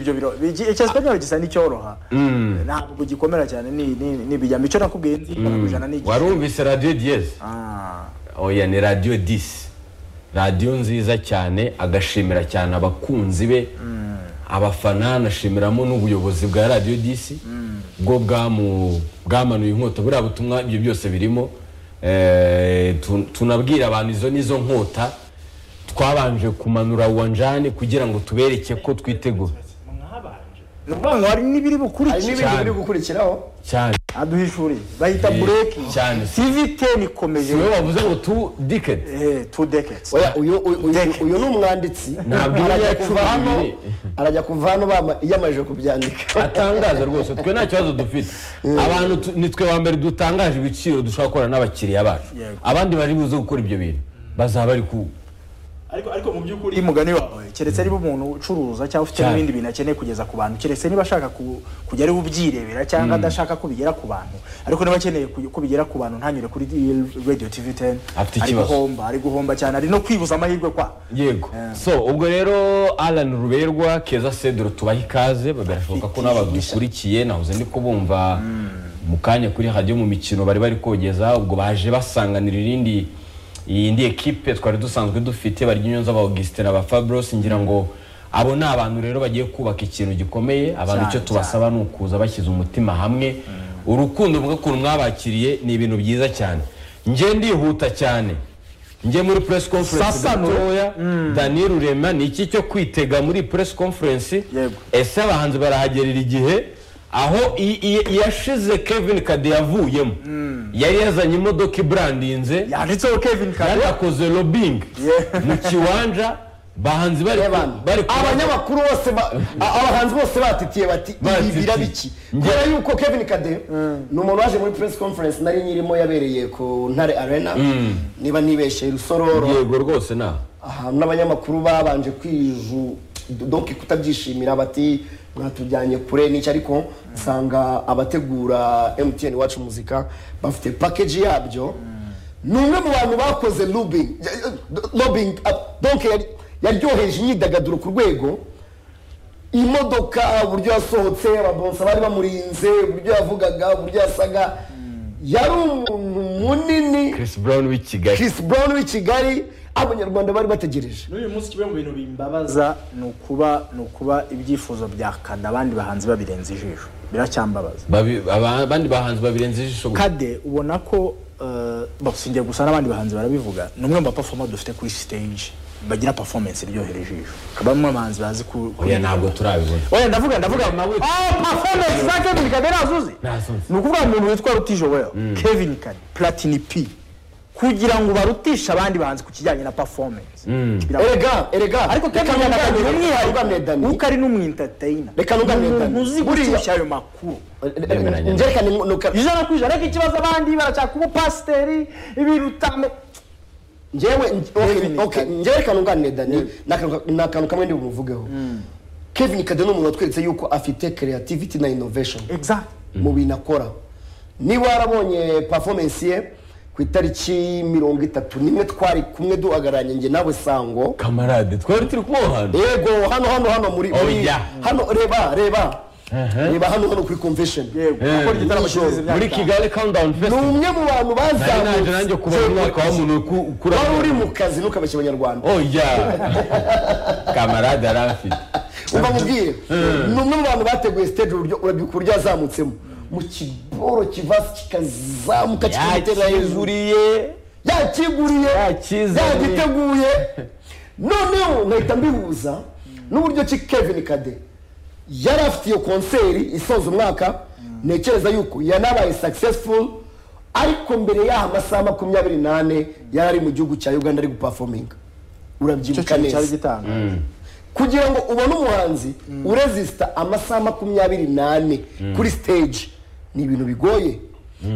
ibyo biro icyesipanyoli gisa n'icyoroha ntabwo gikomera cyane ni ibijyamo icyo nakubwiye nzi ijana ku ijana ni igihe warumvise radiyo diyezi Ah, oya ni radiyo disi radiyo nziza cyane agashimira cyane abakunzi be abafana anashimiramo n'ubuyobozi bwa radiyo disi bwo bwamu- bwamanuye inkota buriya butumwa ibyo byose birimo Eh, tu- tunabwira abantu izo nizo nkota twabanje kumanura wanjani kugira ngo tubereke ko twitegura ni ukuvuga ngo hari n'ibiri hari bukurikira n'ibindi biri gukurikiraho cyane aduhishuriye bahita Eh, bureki cyane. tivi teni ikomeje niwe wavuze ngo tu diketi eh, two decades oya uyu uyu- uyu- uyu ni umwanditsi Ntabwo ibi arajya yacu kuva hano bibiri. arajya kuva hano bama- yiyamajije kubyandika atangaza rwose twe nta kibazo dufite abantu tu- ni twe wa mbere dutangaje ibiciro dushobora gukorana n'abakiriya bacu Yego. abandi bari buze gukora ibyo bintu bazaba bari ku ariko ariko mu by'ukuri mugani wawe keretse niba umuntu ucuruza cyangwa ufite Cyane. n'ibindi bintu akeneye kugeza ku bantu keretse niba ashaka ku- kujya ari bubyirebera cyangwa adashaka ko bigera ku bantu ariko niba akeneye kuj- ko bigera ku bantu ntanyure kuri radio tv 10 Afite ari ikibazo. guhomba ari guhomba cyane ari no kwibuza amahirwe kwa yego so ubwo rero alan ruberwa keza cedro tubaha ikaze birashoboka ko n'abadukurikiye nahoze ndi kubumva mu kanya kuri radiyo mu mikino bari bari kogeza ubwo baje basanganira irindi iyindi ekipe twari dusanzwe dufite barya inyunza ba augustin ba fabros ngira ngo abo ni abantu rero bagiye kubaka ikintu gikomeye abantu icyo Cyane, tubasaba ni ukuza bashyize umutima hamwe urukundo bw'ukuntu mwabakiriye ni ibintu byiza cyane njye ndihuta cyane njye muri press conference Sasa nure. gatoya daniel rurema ni iki cyo kwitega muri press conference Yego. ese abahanzi barahagerera igihe aho i- i- iyashize kevin kade yavuyemo yari yazanye imodoka ibrandinze yanditseho kevin yari kare yakoze lobbying Yeah. mu kiwanja bahanzi bari Evan, bari ku- abanyamakuru bose ba- a- abahanzi bose batitiye bati ibi Batitiye. birabiki Njye- kubera yuko kevin kadeyo ni umuntu waje muri press conference nari nyirimo yabereye ku ntare arena niba nibeshye rusororo yego rwose nawe ahantu n'abanyamakuru babanje kwiju donc kutabyishimira bati mwatujyanye kure n'icyo ariko nsanga abategura mtn iwacu muzika bafite package yabyo ni umwe mu bantu bakoze lobbying lobbying donc yari- yaryoheje imyidagaduro ku rwego imodoka uburyo yasohotse ababonsa bari bamurinze uburyo yavugaga uburyo yasaga yari umuntu munini chris brown w'i kigali Chris Brown w'i Kigali abanyarwanda bari bategereje n'uyu munsi kimwe mu bintu bimbabaza ni ukuba ni ukuba ibyifuzo bya kade abandi bahanzi babirenze ijisho biracyambabaza Babi- aba- abandi bahanzi babirenze ijisho gusa. kade ubona ko eh, basingiye gusa n'abandi bahanzi barabivuga ni umwe mu bapafoma dufite kuri stage bagira performance iryohera ijisho bamwe mu bahanzi bazi ku ku- oya ntabwo turabibona oya ndavuga ndavuga Mabuye. Ah, performance za kevin kade nazuzi Nazuzi. ni ukuvuga umuntu witwa rutijo weya kevin kade platini p kugira ngo barutishe abandi bahanzi ku kijyanye na performance Birababaza. erega erega ariko reka kevin kade akagira nunganire- nunganire umwihariko Dani. kuko ari n'umwintatayina Reka nunganire Dani. uzi Buriya- gushyushya ayo makuru Nemeranya. Njye reka ni- nuka- ijana ku ijana ariko ikibazo abandi barashaka kuba pasiteri ibintu utame njyewe Kevin okay, okay, Kade. njyewe reka nunganire dani ni akantu ka- ni akantu kamwe ndi bumuvugeho kevin kade ni umuntu watweretse yuko afite creativity na innovation exact mu bintu akora niba warabonye performance ye ku itariki mirongo itatu nimwe twari kumwe duhagararanye njye nawe sango kamarade twari turi kumuhana yego hano hano hano muri Oh, muri- yeah. hano reba reba reba hano hano kuri convention yego akora igitaramo cy'izi muri myaka kigali countdown ni festival umwe mu bantu nari naje nanjye kubona umwaka bazamutse w'umuntu ku- ukura wari uri mu kazi ntukabeshye abanyarwanda oya kamarade yari afite umva mubwire ni umwe mu bantu bateguye stage uburyo urabyibuka uburyo yazamutsemo mu kiboro kivasi kikazamuka kikagitera hejuru yakizuriye yakiguriye Yakizanye. yagiteguye noneho nkahita mbihuza n'uburyo ki kevin kade yari afite iyo konseri isoza umwaka ntekereza yuko yanabaye successful ariko mbere y'aha amasaha makumyabiri n'ane yari ari mu gihugu cya uganda ari gupafominga icyo urabyibuka kintu cyari neza gitangaje kugira ngo ubone umuhanzi urezisita amasaha makumyabiri n'ane kuri stage ni ibintu bigoye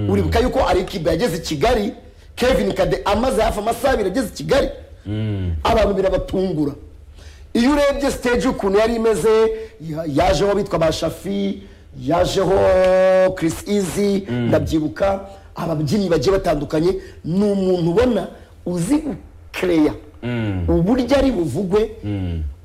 uribuka yuko ari ikipe yageze i kigali kevin kade amaze hafi amasaha abiri ageze i kigali abantu birabatungura iyo urebye stage ukuntu yari imeze ya- yajeho bitwa ba shafi yajeho chris easy ndabyibuka ababyinnyi bagiye batandukanye ni umuntu ubona uzi gukereya uburyo ari buvugwe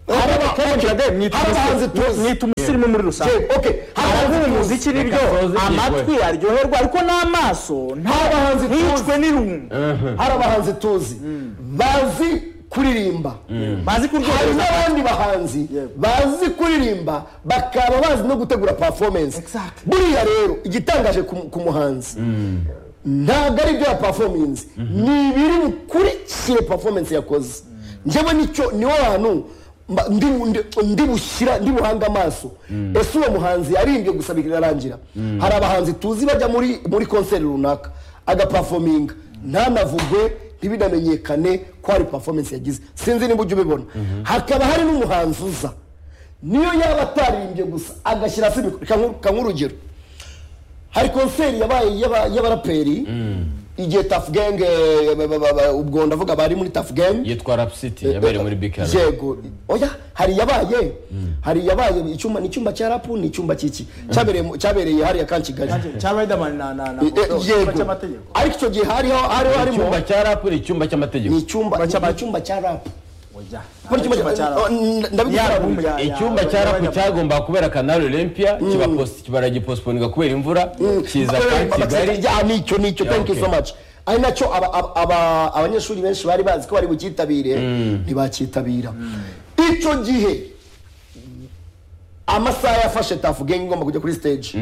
hari abakobwa hari abahanzi tuzi. mwita umusirimu muri rusange Okay, hari haravuye abahanzi umuziki Reka nibyo soze igihe, amatwi aryoherwa ariko n'amaso Abahanzi tuzi. ntiyicwe n'irungu hari abahanzi tuzi bazi kuririmba bazi hari kuryohereza n'abandi bahanzi bazi kuririmba bakaba bazi no gutegura performance Exactly. buriya rero igitangaje ku- ku muhanzi ntabwo ari ibyo yapafominze ni ibiri bukurikire performance yakoze njyewe nicyo niwo hantu mba- ndi bu- ndi- ndi bushyira ndi buhanga amaso ese uwo muhanzi arimbye gusa birarangira hari abahanzi tuzi bajya muri muri konseri runaka agapafominga ntanavugwe ntibinamenyekane ko hari performance yagize sinzi niba ujya ubibona hakaba hari n'umuhanzi uza niyo yaba ataririmbye gusa agashyira hasi mikoro reka nku- reka nk'urugero hari konseri yabaye y'aba- y'abaraperi igihe tafu gange ubwo ndavuga bari muri tafu gange yitwa rapsiti yabereye muri bikara yego oya hari yabaye hari yabaye icyumba ni icyumba cya rapu ni icyumba cy'iki cyabereye mu- cyabereye hariya kan kigali cya Riderman na na na Eh, eh, icyumba cy'amategeko ariko icyo gihe hariho hariho harimo icyumba cya rapu ni icyumba ni cy'amategeko icyumba Icyumba cy'ama- ni icyumba cya rapu Oya, Muri icyumba icyumba cya cya- rap. n- ndabigusobanurira. Ya- ya- icyumba ya- cya ya- rapu ya- cyagomba kubera kanari olympia kibapost- baragipostponinga kubera imvura kiza ka kigali ya nicyo nicyo thank you so okay. much ari nacyo aba- aba- aba- abanyeshuri benshi bari bazi ko bari bucyitabire ntibacyitabira icyo gihe amasaha yafashe tafu gengi igomba kujya kuri stage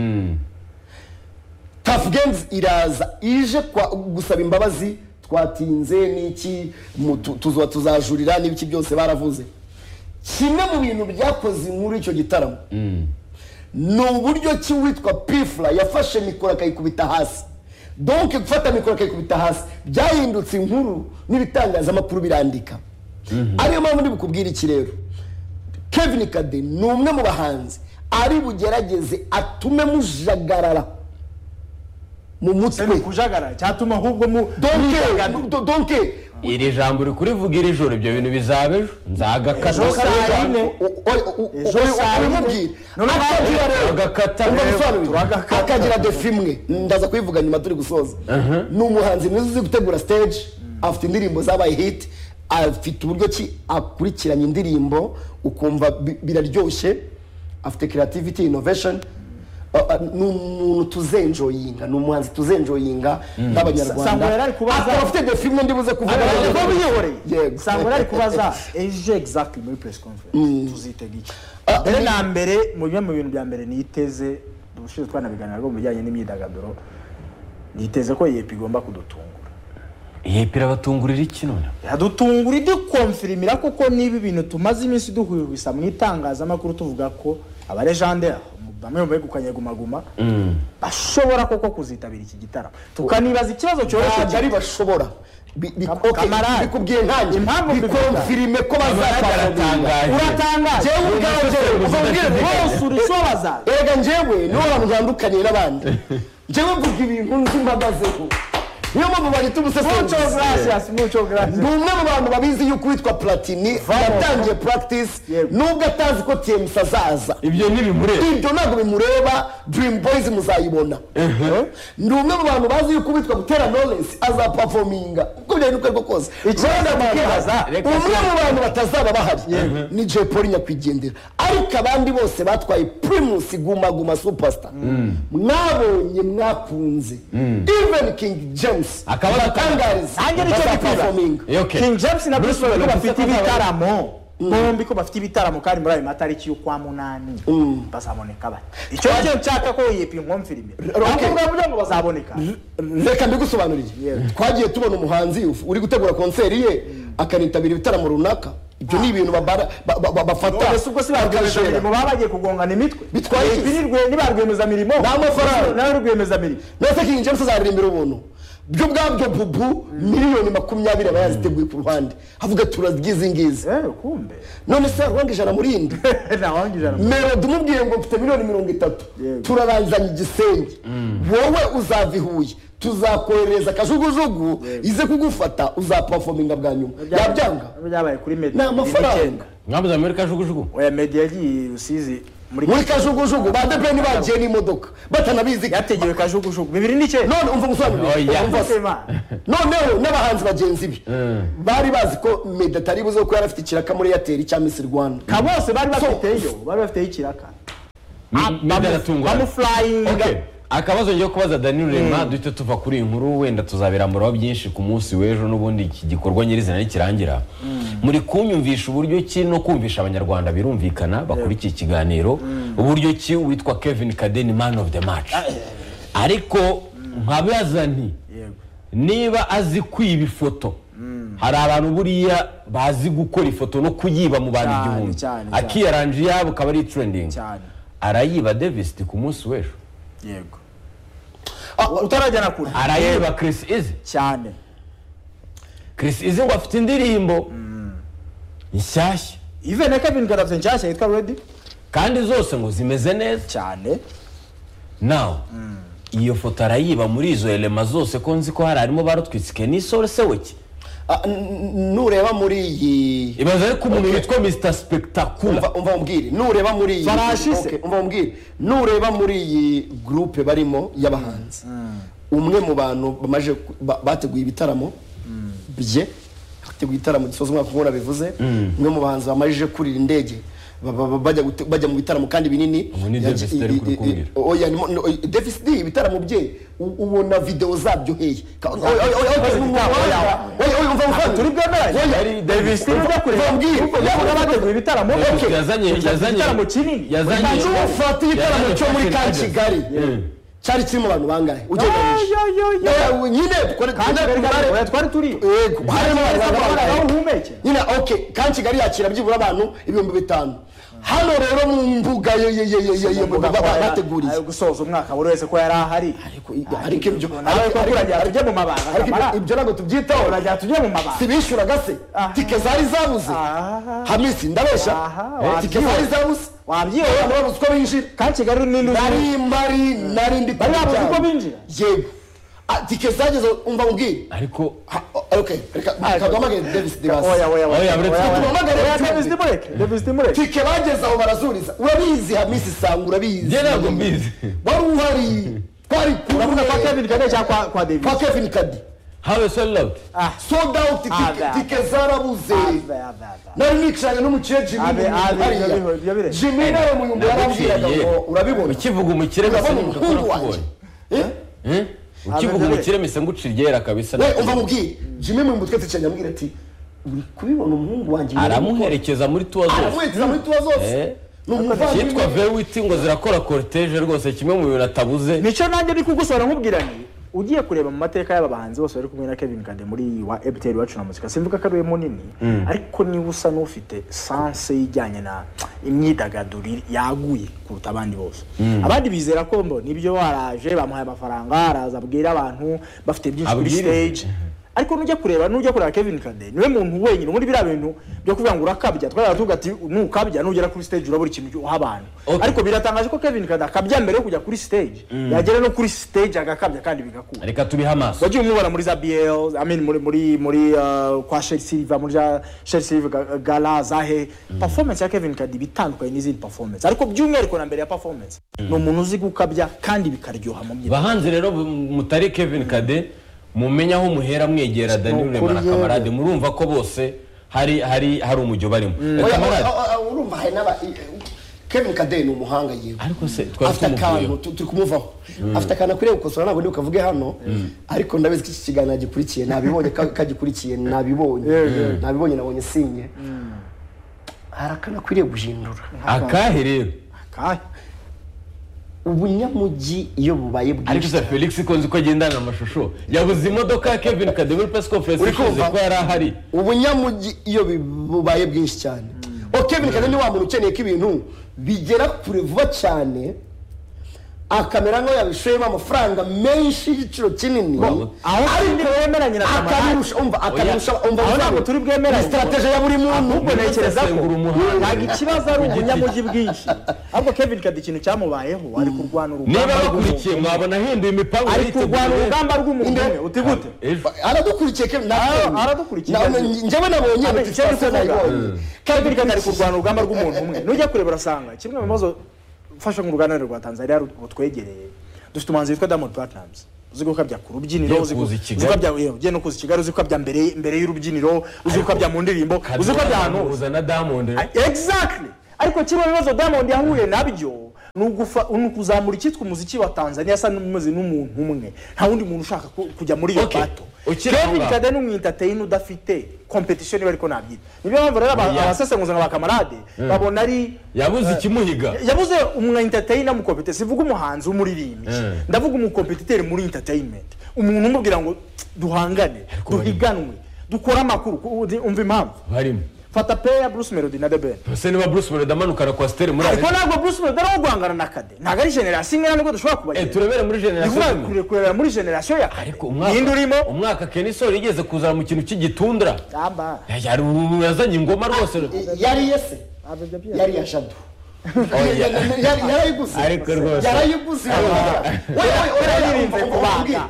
tafu gengi iraza ije kwa- gusaba imbabazi twatinze n'iki mu- tu- tuzo- tuzajurira n'ibiki byose baravuze kimwe mu bintu byakoze inkuru y'icyo gitaramo ni uburyo ki witwa pifura yafashe mikoro akayikubita hasi donke gufata mikoro akayikubita hasi byahindutse inkuru n'ibitangazamakuru birandika ariyo mpamvu ndi bukubwira iki rero kevin kade ni umwe mu bahanzi ari bugerageze atume mujagarara mu Se ni mutwe ukujagara cyatuma ahubwo mu donke do- donke iri jambo uri kurivugira ijoro ibyo bintu bizaba ejo Ejo nzagakata saa yine. O- o- o- o- Ejo saa uri yine. kumubwira. None Akagira rero agakata Umva rero. gusobanurira. turagakata. akagira defi imwe ndaza kuyivuga nyuma turi gusoza ni umuhanzi mwiza uzi gutegura stage afite indirimbo zabaye hit afite uburyo ki akurikiranya indirimbo ukumva bi- biraryoshye afite creativity innovation Uh, uh, ni umuntu tuzenjoyinga ni umuhanzi tuzenjoyinga Sangwa yari nk'abanyarwanda ari kubaza- akaba afite defi imwe ndibuze kuvuga Aba biyihoreye Yego. sangwa ari kubaza ejo exactly muri press conference tuzitega iki Ah, mbere ni- na mbere mu bimwe mu bintu bya mbere niteze ubushize twanabiganira rwo mu bijyanye n'imyidagaduro niteze ko yepi igomba kudutungura yepi irabatungurira iki none iradutungura idukomfirimira koko niba ibintu tumaze iminsi duhwihwisa mu itangazamakuru tuvuga ko abaregendera bamwe mu begukanye gumaguma bashobora koko kuzitabira iki gitaramo tukanibaza ikibazo cyoroshye ntabwo ari bashobora Bi- bi- Kam- okay, kamarade. bikubwiye ntange Impamvu mbivuga. bikonfirime ko Kamaratangaje. bazatangaza uratangaje Jewe ubwanjye ubabwire bose rwose uricobaza erega njyewe niho hantu ntandukanye n'abandi njyewe mvuga ibintu nzi mbagazeho niyo mpamvu bahita muco umusesenguzi gracias muco ni gracias umwe mu bantu babizi yuko witwa platini yatangiye practice Yego. nubwo atazi ko tmc azaza ibyo ntibimureba ibyo ntabwo bimureba dream boys muzayibona ni umwe mu bantu bazi yuko witwa gutera knowless azapafominga uko byari nuko ariko kose Riderman, tukibaza, reka umwe se- mu bantu batazaba bahari ni jay paul nyakwigendera ariko abandi bose batwaye primus guma guma superstar mwabonye mwakunze even king james Akaba abatangariza nanjye nicyo nifuza bazapafominga Okay. king james na bruce Bruce Melody Melody bafite bazaza- ibitaramo bombi ko bafite ibitaramo kandi muri ayo matariki y'ukwa munani bazaboneka bate icyo cyo nshaka ko yepi nkomfirimira Okay. ahubwo muravuga ngo bazaboneka reka mbigusobanurire twagiye tubona umuhanzi uf- uri gutegura konseri ye akanitabira ibitaramo runaka ibyo ni ibintu babara- ba- ba- ba- bafata ese ubwo si ba rwiyemezamirimo baba bagiye kugongana imitwe Bitwaye iki? Yepi ni rwe- ni ba rwiyemezamirimo Ni amafaranga. Bruce nawe rwiyemezamirimo nese king james azaririmbira ubuntu byo ubwabyo bubu miliyoni makumyabiri aba yaziteguye ku ruhande avuga ati uragize ngizi eh kumbe none se yarwanga ijana muri indi ntawangije na melodi umubwiye ngo mfite miliyoni mirongo itatu Yego. turaranzanya igisenge wowe uzava i huye tuzakoherereza akajugujugu ize kugufata uzapafominga bwa nyuma yabyanga byabaye kuri medi Ni amafaranga. mwabuze amerika jugujugu oya medi yagiye i rusizi Muri- muri kajugujugu ba depeni bagiye n'imodoka batanabizi yategewe kajugujugu bibiri ni cye none Oya. umva umusobanurire umva se. noneho n'abahanzi bagenzi be bari bazi ko meda atari buze kuko yari afite ikiraka muri eyateri cya misi rwanda ka bose bari So- bafiteyo bari bafiteyo ikiraka meda aratungurana bamufurayinga Okay. akabazo ngiye kubaza dani rurema duhita tuva kuri iyi nkuru wenda tuzabiramburaho byinshi ku munsi w'ejo n'ubundi iki gikorwa nyirizina nikirangira muri kunyumvisha uburyo ki no kumvisha abanyarwanda birumvikana bakurikiye ikiganiro uburyo ki witwa kevin kadeni man of the match ariko nkabaza nti Yego. niba azi kwiba ifoto hari abantu buriya bazi gukora ifoto no kuyiba mu bantu Cyane, igihumbi cyane, cyane. akiyaranje iyabo akaba ari trending cyane arayiba davis ku munsi w'ejo yego Ah, utarajya na kure arayiba Chris Izi cyane Chris Izi ngo afite indirimbo nshyashya ive na kevin garabye nshyashya yitwa redi kandi zose ngo zimeze neza cyane nawe iyo foto arayiba muri izo elema zose ko nzi ko hari harimo barutwitsike n'isore seweki Ah, n- n- nureba muri iyi ibaza ariko umuntu witwa mr spectacular umva umva umbwire nureba muri iyi Barashize. Okay, umva umbwire nureba muri iyi groupe barimo y'abahanzi umwe mu bantu bamaje ku- ba- bateguye ibitaramo bye hateguye ibitaramo gisoza umwaka nk'uko nabivuze umwe mu bahanzi bamaze kurira indege ba- ba- ba- bajya gute- bajya mu bitaramo kandi binini Ubu ni Yaje- Davis D ari kubikubwira. oya ni mo- no, oya, Davis D ibitaramo bye u- ubona video zabyo heye Ka- oya, oya, oya, oya, Yakoze igitaramo, oya, oya, oya, umva, umva. turi bwemeranye Yari Davis D. ujya kureba Umva umbwire. yabona bateguye ibitaramo Davis D okay. yazanye yazanye Igitaramo kinini. yazanye ufata igitaramo cyo muri ka Fashion kigali Tigers. cyari kirimo abantu bangahe ugereranyije Yo, yo, yo, yo. Oya, nyine kore- Ka Kigali nyine kare, kore- oya, twari turiyo. Yego, harimo abantu bangahe? aho uhumekera nyine okay ka kigali yakira byibura abantu ibihumbi bitanu hano rero mu mbuga ye ye ye ye ye Mbuga ko yari- bateguriye ayo gusoza umwaka buri wese ko yari ahari Ariko- ariko ibyo nawe ko kurajya tujye mu mabanga ariko ibyo- kamara ibyo ntabwo tubyitaho urajya tujye mu mabanga sibishuraga se Aha. tike zari zabuze Aha. hamisi ndabesha Aha, Eh, tike wabyiwe. zari zabuze wabyiwe abantu babuze uko binjira ka kigali ni nduzi nari mbari nari ndi Bari babuze kubijyana. uko binjira? yego Ah, tike zageze umva mubwire ariko Ha, o- okay reka reka duhamagare davis oya debasi oya Oya, uretse ko tumuhamagara, oya uretse davis ko- dimureke davis dimureke tike bageze aho barazuriza urabizi hamisi sanga urabizi njye ntabwo mbizi wari uhari twari uravuga kwa kevin kane cyangwa kwa- kwa davis kwa kevin kadi hawe sold out ah sold out tike- Ah, that. tike zarabuze ave ave ave nari nicaranye n'umukire jimmy Abe, Muyumbu abe, hariya. biyo- biyo bire. jimmy nawe mu yumbu yarambwiraga Naguciriye. ngo urabibona ukivuga umukire gusa urabona nibuka ko umuhungu wanjye nakubonye Eh? Eh? ukivuga umukire mise ngucira iryera kabisa we umva mubwire jimmy mu mutwe twicaranye amubwira ati uri kubibona umuhungu wanjye aramuherekeza muri tuwa zose aramuhekeza muri tuba zose Eh. ni umuvandimwe cyitwa vewiti ngo zirakora koriteje rwose kimwe mu bintu atabuze nicyo nanjye ndi kugusora nkubwiranye ugiye kureba mu mateka y'aba bahanzi bose bari kumwe na Kevin Kade muri iyi wa Ebiteri wacu na muzika simvuga ko ari we munini ariko niba usa n'ufite sanse ijyanye na imyidagaduro iri- yaguye kuruta abandi bose abandi bizera ko mbo nibyo waraje bamuhaye amafaranga araza abwira abantu bafite byinshi kuri Abwiriza. stage ariko nujya kureba nujya kureba Kevin Kade niwe muntu wenyine muri biriya bintu byo kuvuga ngo urakabya twaravuga tuvuga ati nukabya nugera kuri stage urabura ikintu uha abantu Okay. ariko biratangaje ko Kevin Kade akabya mbere yo kujya kuri stage yagera no kuri stage agakabya kandi bigakura reka tubihe amaso wagiye umubona muri za BL I mean muri muri muri uh, kwa Shel Silva muri za Shel Silva ga- gala zahe performance ya Kevin Kade bitandukanye n'izindi performance ariko by'umwihariko na mbere ya performance ni umuntu uzi gukabya kandi bikaryoha mu mbyino bahanzi rero bu- mutari kevin kade mumenya aho muhera mwegera dani Ni rurema na ukuri yewe. kamarade murumva ko bose hari hari hari umujyo barimo Eh, Oya, kamarade oya, oya, urumva hari n'aba kevin kadeni ni umuhanga yewe ariko se twari afite tumuvuyeho akantu tu- turi kumuvaho afite akantu akwiriye gukosora ntabwo ndibuka avuge hano ariko ndabizi ko iki kiganiro gikurikiye nabibonye ka- kagikurikiye nabibonye nabibonye nabonye sinye hari akantu akwiriye guhindura akahe rero Kahe. ubunyamujyi iyo bubaye ariko bwinshi se felix ko nzi ko agendana amashusho yabuze imodoka ya kevin kade muri press conference Uri ishize kumva? ko yari ahari ubunyamujyi iyo bi- bubaye bwinshi cyane o kevin kane ni wa muntu ukeneye ko ibintu bigera kure vuba cyane akamera nk'aho yabishoyemo amafaranga menshi y'igiciro kinini Wow. aho kandi wemeranye na Kamarade akabirusha umva akabirusha umva Aho ntabwo umva turi bwemeranye. strategy ya buri muntu ahubwo ntekereza ko Gusesengura umuhanda. ntabwo ikibazo ari ubunyamujyi bwinshi ahubwo kevin kade ikintu cyamubayeho ari kurwana urugamba niba bakurikiye rw'umuntu mwabona ahinduye imipangu ari yiteguye. kurwana urugamba rw'umuntu umwe uti gute Ejo. aradukurikiye kevin Ah, aradukurikiye. njyewe nabonye Abe, icyo ntitutse ari kuvuga. nayibonye kevin kade ari kurwana urugamba rw'umuntu umwe nujya kureba urasanga kimwe mu bibazo gufasha nk'uruganda rwa tanzania rutwegereye dufite umuhanzi witwa diamond platnumz uzi gukabya ku rubyiniro Yo uzi kuza i uzi Kigali. gukabya yewe, ugiye no kuza i kigali uzi gukabya mbere mbere y'urubyiniro uzi gukabya mu ndirimbo uzi gukabya ahantu hose uza na diamond rero. exactly ariko kino bibazo diamond yahuye nabyo ni ugufa- ni ukuzamura icyitwa umuziki wa tanzania asa n'umeze n'umuntu umwe nta wundi muntu ushaka ku- kujya muri iyo Okay. bato Ukiri aho kevin ngaho. kade ni umwintateyini udafite competition iba ariko nabyita niyo mpamvu rero aba- Yeah. abasesenguzi nka bakamarade babona ari yabuze ikimuhiga yabuze umwintateyini amukompete sivuga umuhanzi w'umuririmbyi Mm. ndavuga umukompetiteri muri entertainment umuntu umubwira ngo duhangane duhiganwe dukore amakuru ku- umva impamvu barimo fata peya bruce melody na the ben ese niba bruce melody amanuka na kwasiteri muri ariko arena ntabwo bruce melody ari uwo guhangana na kade ntabwo ari generasiyo imwe nubwo dushobora Eh, kubagira turebere muri generasiyo Ndikuvuga imwe kure- kurebera muri generasiyo ya kade ariko ninde urimo umwaka umwaka kenisol yigeze kuzana mu kintu cy'igitundura yamba Ya- yari umuntu yazanye ingoma rwose yari yese yari ya shado Yari- yarayiguze Ariko rwose. yarayiguze Wowe- wowe- wowe- Yaririnze wowe- kubanga.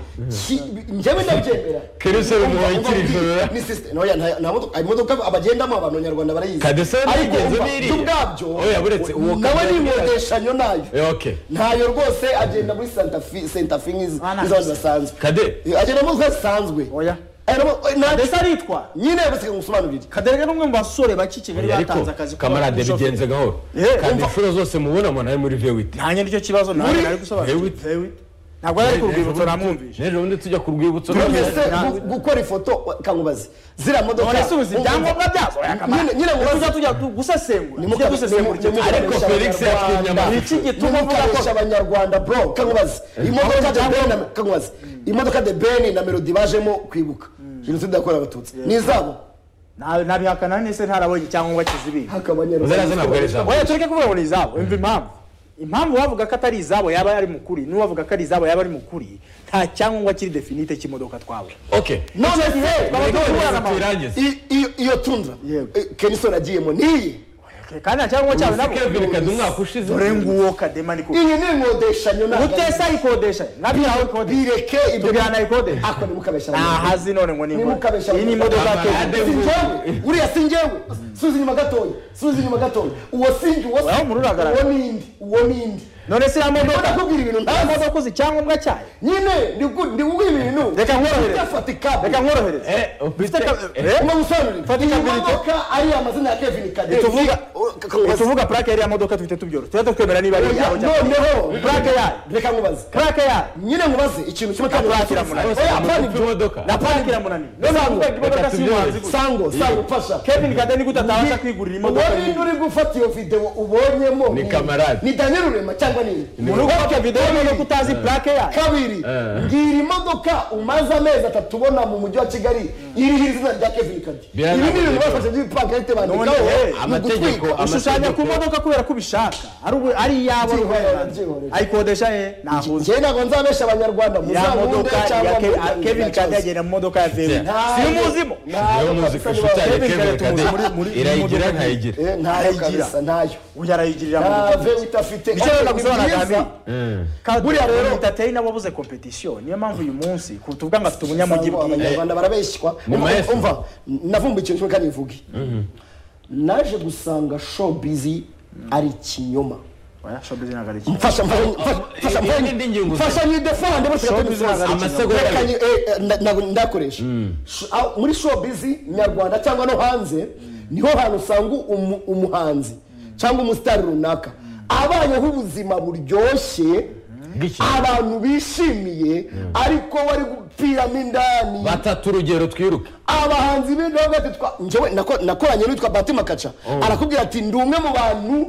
Ki- njyewe ndabyemera Kenisol umuhaye ikiriforo. Ni system- no, ya, nta- nta modoka- ayo modoka abagendamo abantu nyarwanda barayizi Kadesa ariko ntigenze umva, n'iriya. byo ubwabyo Oya, buretse uwo nawe Kadesa ni ntigenze. inkodeshanyo nayo Eh, okay ntayo rwose agenda muri santa fi senta fi nk'izi- Bana. nk'iz'abantu basanzwe kade agenda mu nka zisanzwe oya Agendamo- oya, nta- ndetse aritwara nyine bose ngusobanurire kaderega ni umwe mu basore bake i kigali batanze akazi ariko kamarade k'ubushoferi. bigenze gahoro Eh, kandi umva- inshuro zose mubona umuntu ari muri vewiti nanjye nicyo kibazo nanjye Muri- nari gusobanura Vewit. ntabwo ari ku rwibutso namwumvishe n'ejo bundi tujya ku rwibutso twese nta- gu- gukora ifoto kangubaze ziriya modoka none se uzi ibyangombwa byazo oya kamara Nyine- nyine mubaze- tujya tujya tu- gusesengura tujye gusesengura icyo Nimukabe- ariko Ariko Felix yatwimye Abanyarwanda. amaso. Iki gituma uvuga ko- Nimukabeshe abanyarwanda bro kangubaze imodoka de ben na kangubaze imodoka de ben na melody bajemo kwibuka jenoside yakorewe abatutsi ni izabo nta- ntabihakana nese ntarabonye icyangombwa kizibiye ziriya ntabwo ari izabo oya tureke kuvuga ngo ni izabo imva impamvu impamvu wavuga ko atari izabo yaba ari mu kuri n'uwavuga ko ari izabo yaba ari mu kuri nta cyangombwa kiri definite cy'imodoka twabwe okay none se Baba Reka duhura na mama. tuyirangize i- i- iyo tundra Yego. eh, kenisoni agiyemo niyi kandi nta cyangombwa cyawe nabo kevin kade umwaka ushize dore nguwo kadema niko iyi ni inkodeshanyo ntabwo ari- utesa ayikodesha nabyo aho ikodesha bireke ibyo tubwirana ayikodesha ako nimukabeshe ntahazi none ngo ni Nimukabe inkoni. shyamba. iyi ni imodoka ya Amarade kevin vuba. sinjyewe uriya sinjyewe subiza inyuma gatoya subiza inyuma gatoya uwo sinjye uwo Wawe muri uragaragara. uwo nindi uwo nindi none se iriya modoka Ndakubwira ibintu iriya ntazi. modoka uzi icyangombwa cyayo nyine ndigu- ndiguha ibintu Reka nkorohere. udafatika reka nkorohereze eh Ufite ufite ka- eh, eh? uma gusobanurira Fatika iyi buri cyo. modoka ari amazina ya kevin kaderi Tuvuga- Kamubaza. tuvuga plake yariya modoka tujye tubyoroshya tujye twemera niba ari Oya, iyawe cyangwa noneho Plaque yayo. reka nkubaze plake yayo nyine nkubaze ikintu kimwe kandi Plaque nkubaze. iramunaniye. Oya, apana Ufite ibyo. imodoka na parike iramunaniye none Sango. uvuga imodoka si umuhanzi gusa sango sango fasha kevin kade nigute atabasha kwigurira imodoka uwo ninde uri gufata iyo videwo ubonyemo Ni kamarade. ni daniel rurema cyangwa ni muri uko bafite videwo niba utazi plake yayo kabiri ngira imodoka umaze amezi atatu ubona mu mujyi wa kigali iriho izina rya kevin kadi ibi Birananiye ni ibintu rero. bafashe by'ipakarite None, bandikaho eh, ni amategeko, ugutwika ama- ushushanya ku modoka kubera ko ubishaka ari ubu- ari iyabo ari Byihorera, uburenganzira. byihorera. ayikodesha ye nahuze njyewe ntabwo nzabesha abanyarwanda ya modoka muzabunde ya cyangwa Ke- muzabunde kevin cyangwa kade cyose. agenda mu modoka ya vewe Ntabwo- si umuzimo ntabwo niyo muzi kabisa ko inshuti yanjye nibaho. Kevin kevin Kade kade muri- muri- irayigera muri- ntayigira Eh, ntayo Ntayigira. kabisa nayo uyu arayigirira mu ntave mudugudu utafite nicyo rero nagusobanura Ni byiza. kandi buriya rero- rero tateri nabo abuze competition niyo mpamvu uyu munsi ku tuvuga ngo afite Sango, ubunyamujyi bwiwe abanyarwanda barabeshywa Mu Umva- maese. umva navumbuye ikintu kimwe kandi mvuge naje gusanga showbizi ari ikinyoma Oya, showbiz ntabwo ari kimwe. mfasha mfasha mfasha mfasha Eh, eh, n'indi ngingo mfasha mfasha nyidefande bose Showbiz ntabwo ari ikinyoma. Rekanye, eh, eh, na- ntabwo ndakoresha Sh- aho- muri showbiz nyarwanda cyangwa no hanze niho hantu usanga umu- umuhanzi cyangwa umusitari runaka abayeho ubuzima buryoshye Bw'iki- abantu bishimiye ariko bari gupiramo indani batatu urugero twiruke abahanzi b'indobo batitwa njyewe nako- nakoranye n'uwitwa batima kaca arakubwira ati ndi umwe mu bantu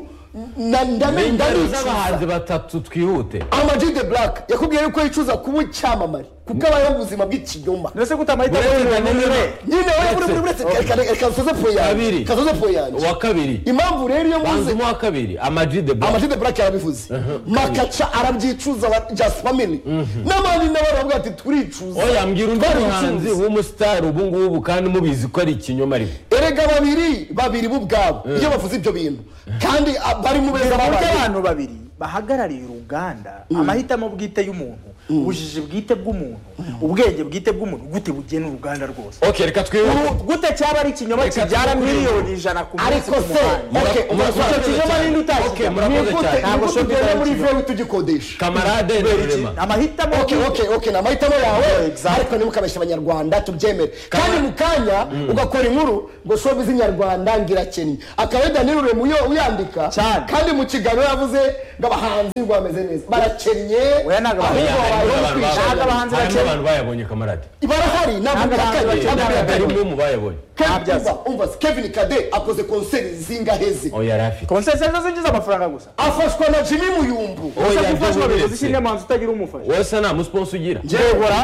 na- ndame- ingero ndanicuza z'abahanzi batatu twihute ama G the black yakubwiye yuko yicuza kuba icyamamare kuko abayeho ubuzima bw'ikinyoma ndetse ko utamahitamo Uretse y'umuntu Daniel umwe Rema. nyine we buri buri wese reka- reka- reka nsoze po yanjye Kabiri. kasoze po yanjye uwa kabiri impamvu rero iyo muzi banzemo wa kabiri amaji de ama black G the black yarabivuze makaca arabyicuza aba- just family n'abandi nabo baravuga ati turicuza oya mbwira undi twaricuza. muhanzi w'umusitari ubu ngubu kandi mubizi ko ari ikinyoma ariko erega babiri babiri bo ubwabo iyo bavuze ibyo bintu kandi a- bari mu beza Ku buryo babaye abantu babiri bahagarariye uruganda amahitamo bwite y'umuntu ubujiji bwite bw'umuntu ubwenge bwite bw'umuntu gute bugena uruganda rwose ok reka twihuta Uru- gute cyaba ari ikinyoma Reka kibyara tuvuge. miliyoni ijana ku munsi ariko ku se muhanda Mura- ok murakoze icyo cyane. kinyoma ni ninde utashyize Okay, mu murakoze nigute cyane. Ntabwo nigute shopee tugenda muri itarashyirwa. vewe tugikodesha kamarade rurema amahitamo ok ok ok ni amahitamo yawe ariko ntimukabeshye abanyarwanda tubyemere kandi mu kanya ugakora inkuru ngo shobizi nyarwanda ngirakennye akaba ari danilo rurema uyo- uyandika Cyane. kandi mu kiganiro yavuze ngo abahanzi bameze neza barakennye Oya, ntabwo abahanzi- ahubwo Harimo babayeho abantu kwishima. Ntabwo abahanzi harimo bakennye. abantu bayabonye kamarade barahari ntabwo Ntabwo abahanzi bihakanye, bakennye. ntabwo Ntabwo hari bihakanye. umwe mu bayabonye Nta Kevin byazo. umva umva se, Kevin Kade akoze konseri zingaheze oya yari afite konsesiyo zinjiza amafaranga gusa afashwa na Jimmy Muyumbu Oya, gusa gufashwa byo bivuze uretse. ishyiramo hanze utagira umufasha wowe se nta musiponsi ugira Yehora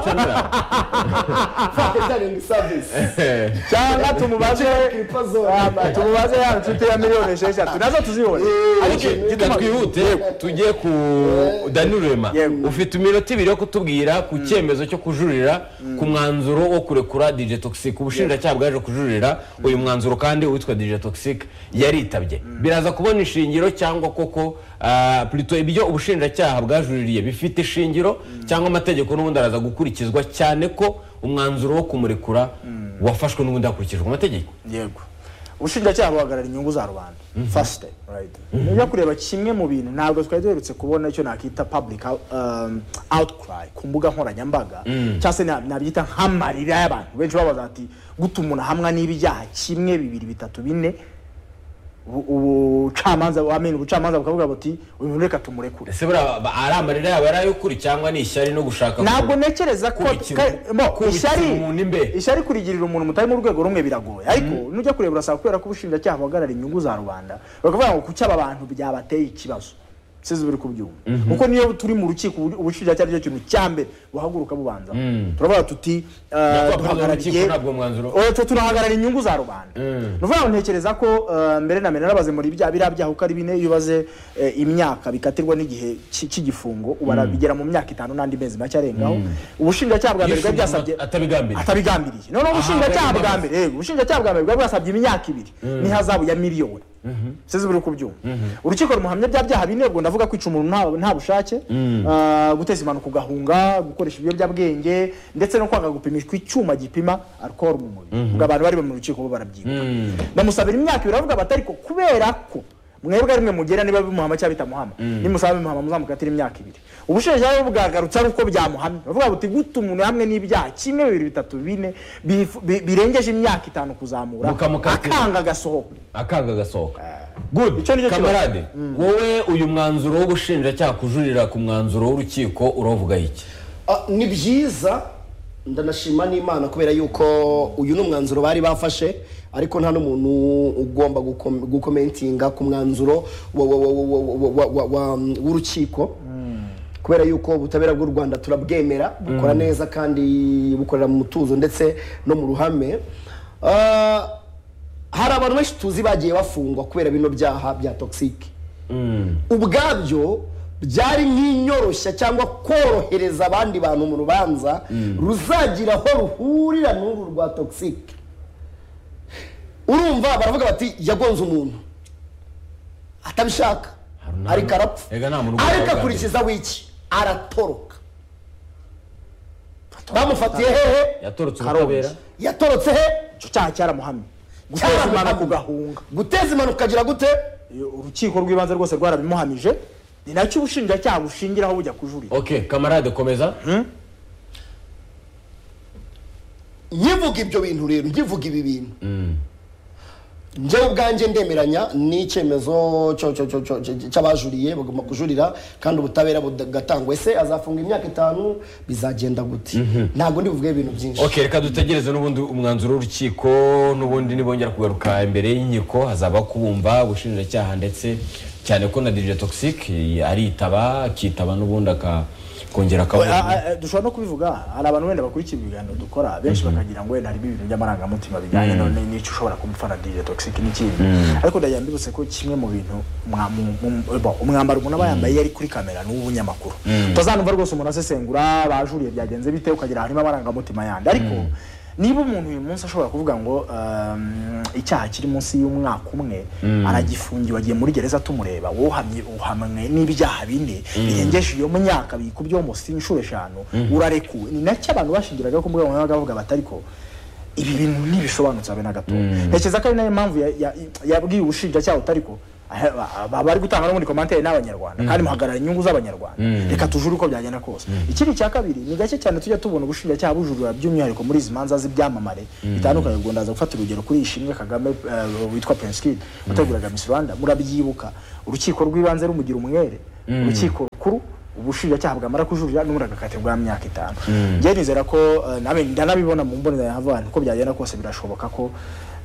catering service cyangwa tumubaze Ah, tumubaze ya nshuti ya miliyoni esheshatu nazo tuzibona Ok, reka twihute tujye ku dani rurema Yego. ufite iminota ibiri yo kutubwira ku cyemezo cyo kujurira ku mwanzuro wo kurekura dj toxic ubushinjacyaha bwaje kujurira uyu mwanzuro kandi uwitwa dj toxic yaritabye biraza kubona ishingiro cyangwa koko ah, plutôt ibyo ubushinjacyaha bwajuririye bifite ishingiro cyangwa amategeko n'ubundi araza gukurikizwa cyane ko umwanzuro wo kumurekura wafashwe n'ubundi hakurikijwe amategeko yego ubushinjacyaha buhagarara inyungu za rubanda fasite rayiti ujya kureba kimwe mu bintu ntabwo twari duherutse kubona icyo nakita public um, outcry ku mbuga nkoranyambaga cyangwa se na- nabyita nk'amarira y'abantu benshi babaza ati guta umuntu ahamwa n'ibyaha kimwe bibiri bitatu bine ubu- ubucamanza wamenya ubucamanza bukavuga buti uyu muntu reka tumurekure ese buriya ba- ari amarira yabo yari ay'ukuri cyangwa ni ishyari no gushaka ntabwo kubi- ntekereza ko kubikira- ka- mo, kubikira ishyari umuntu imbe. ishyari kurigirira umuntu mutari mu rwego rumwe biragoye ariko nujya kureba urasaba kubera ko ubushinjacyaha buhagarara inyungu za rubanda bakavuga ngo kuki aba bantu byabateye ikibazo sizi buri kubyumva kuko niyo turi mu rukiko ubu- ubushinjacyaha aricyo kintu cya mbere buhaguruka bubanza turavuga tuti eh, Nyakubahwa Perezida duhagarariye w'urukiko ntabwo mwanzuro. Oya, twe turahagarara inyungu za rubanda ni ukuvuga ngo ntekereza ko eh, mbere na mbere narabaze muri bya biriya byaha uko ari bine iyo ubaze eh, imyaka bikatirwa n'igihe cy- cy'igifungo ubara bigera mu myaka itanu n'andi mezi make arengaho ubushinjacyaha bwa mbere bwa Yishuye byasabye umuntu atabigambiriye. atabigambiriye noneho ubushinjacyaha bwari bwa mbere yego ubushinjacyaha bwa mbere bwa bwasabye imyaka ibiri n'ihazabu ya miliyoni sizi buri kubyumva urukiko rumuhamya bya byaha bine ubwo ndavuga kwica umuntu nta- nta bushake ah, guteza impanuka ugahunga gukoresha ibiyobyabwenge ndetse no kwanga gupimishwa icyuma gipima alcohol mu mubiri ubwo abantu bari mu rukiko bo barabyibuka ndamusabira imyaka ibiri aravuga bati ariko kubera ko mwebwe rimwe mugera niba bimuhama cyangwa bitamuhama nimusaba bimuhama muzamukatira imyaka ibiri ubushinjacyaha bwagarutse ari uko byamuhamye bavuga buti guta umuntu hamwe n'ibyaha kimwe bibiri bitatu bine bifu- bi- birengeje imyaka itanu kuzamura Mukamukatira. akanga agasohoka akaga gasohoka good Icyo nicyo kamarade wowe uyu mwanzuro w'ubushinjacyaha kujurira ku mwanzuro w'urukiko uravuga iki Ah, ni byiza ndanashima n'imana kubera yuko uyu ni umwanzuro bari bafashe ariko nta n'umuntu ugomba gukom- gukomentinga ku mwanzuro wa- wa- wa- wa- wa- wa- wa- wa- w'urukiko kubera yuko ubutabera bw'u rwanda turabwemera bukora neza kandi bukorera mu mutuzo ndetse no mu ruhame Ah, hari abantu benshi tuzi bagiye bafungwa kubera bino byaha bya togisike ubwabyo byari nk'inyoroshya cyangwa korohereza abandi bantu mu rubanza ruzagira aho ruhurira n'uru rwa togisike urumva baravuga bati yagonze umuntu atabishaka Hari nta- ariko arapfa Ega nta muntu ugomba ariko kuganira. akurikiza wiki aratoroka bamufatiye hehe yatorotse ubutabera yatorotse he icyo cyaha cyaramuhamye guteza impanuka ugahunga guteza impanuka ukagira gute Iyo urukiko rw'ibanze rwose rwarabimuhamije ni nacyo ubushinjacyaha bushingiraho bujya kujurira ok kamarade komeza nkivuga ibyo bintu rero nkivuga ibi bintu njyewe ubwanjye ndemeranya n'icyemezo cyo- cyo- cyo- cyo- cyo- cy'abajuriye bagomba kujurira kandi ubutabera bugatangwa ese azafunga imyaka itanu bizagenda gute ntabwo ndibuvuge ibintu byinshi ok reka dutegereze n'ubundi umwanzuro w'urukiko n'ubundi nibongera kugaruka imbere y'inkiko hazaba kubumva ubushinjacyaha ndetse cyane ko na dj toxic aritaba akitaba n'ubundi akongera Ah, akabona ah, ah, dushobora no kubivuga hari abantu wenda bakurikira ibiganiro dukora benshi bakagira ngo wenda harimo ibintu by'amarangamutima bijyanye none n'icyo ushobora kumufana dj toxic n'ikindi ariko ndagira mbibutse ko kimwe mu bintu mwa- mu- mu- bo, umwambaro umuntu aba yambaye iyo ari kuri kamera ni uw'ubunyamakuru utazanumva rwose umuntu asesengura bajuriye byagenze bite ukagira harimo amarangamutima yandi ariko niba umuntu uyu munsi ashobora kuvuga ngo um, icyaha kiri munsi y'umwaka umwe aragifungiwe agiye muri gereza tumureba wowe uhamye uhamwe n'ibyaha bine birengeje iyo myaka bikubye munsi inshuro eshanu urarekuwe ni nacyo abantu bashingiraga ku mbuga nkoranyambaga bavuga batari ko ibi bintu ntibisobanutse habe na gato ntekereza ko ari nayo mpamvu ya- ya- yabwiye ubushinjacyaha utari ko aha- ba- ba- bari gutanga no muri komantere n'abanyarwanda kandi muhagarara inyungu z'abanyarwanda reka tujure uko byagenda kose ikindi cya kabiri ni gake cyane tujya tubona ubushinjacyaha bujurira by'umwihariko muri izi manza z'ibyamamare bitandukanye ubwo ndaza gufata urugero kuri ishimwe kagame eh, witwa prince kid wateguraga miss rwanda murabyibuka urukiko rw'ibanze rumugira umwere urukiko rukuru ubushinjacyaha bwamara kujurira n'ubundi agakatirwa imyaka itanu njye nizera ko eh, nawe ndanabibona mu mbonera ya havani ko byagenda kose birashoboka ko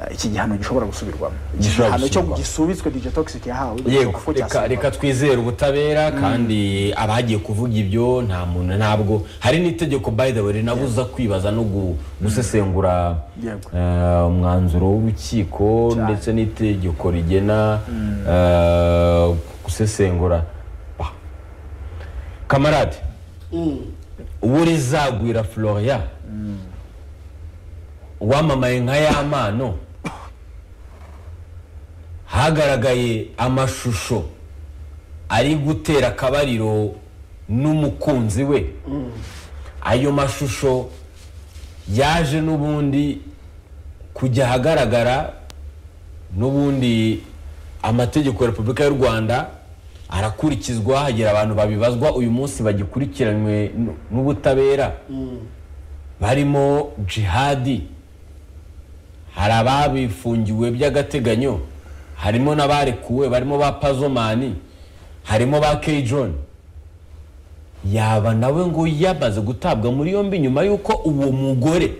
eh, iki gihano gishobora gusubirwamo Gishobora igihano cyo gusubirwamo. gisubitswe dj toxic yahawe yego birashoboka ko reka- cyasubirwamo. reka twizere ubutabera kandi abagiye kuvuga ibyo nta muntu ntabwo hari n'itegeko by the way rinabuza kwibaza no gu- gusesengura Yego. eh, umwanzuro w'urukiko Cyane. ndetse n'itegeko rigena eh, gusesengura Bah. kamarade uwo rizagwira florian uwamamaye nka y'amano hagaragaye amashusho ari gutera akabariro n'umukunzi we ayo mashusho yaje n'ubundi kujya ahagaragara n'ubundi amategeko ya repubulika y'u rwanda arakurikizwa hagira abantu babibazwa uyu munsi bagikurikiranywe n- n'ubutabera barimo jihadi hari ababifungiwe by'agateganyo harimo n'abarekuwe barimo ba pazomani harimo ba keyijon yaba nawe ngo yamaze gutabwa muri yombi nyuma y'uko uwo mugore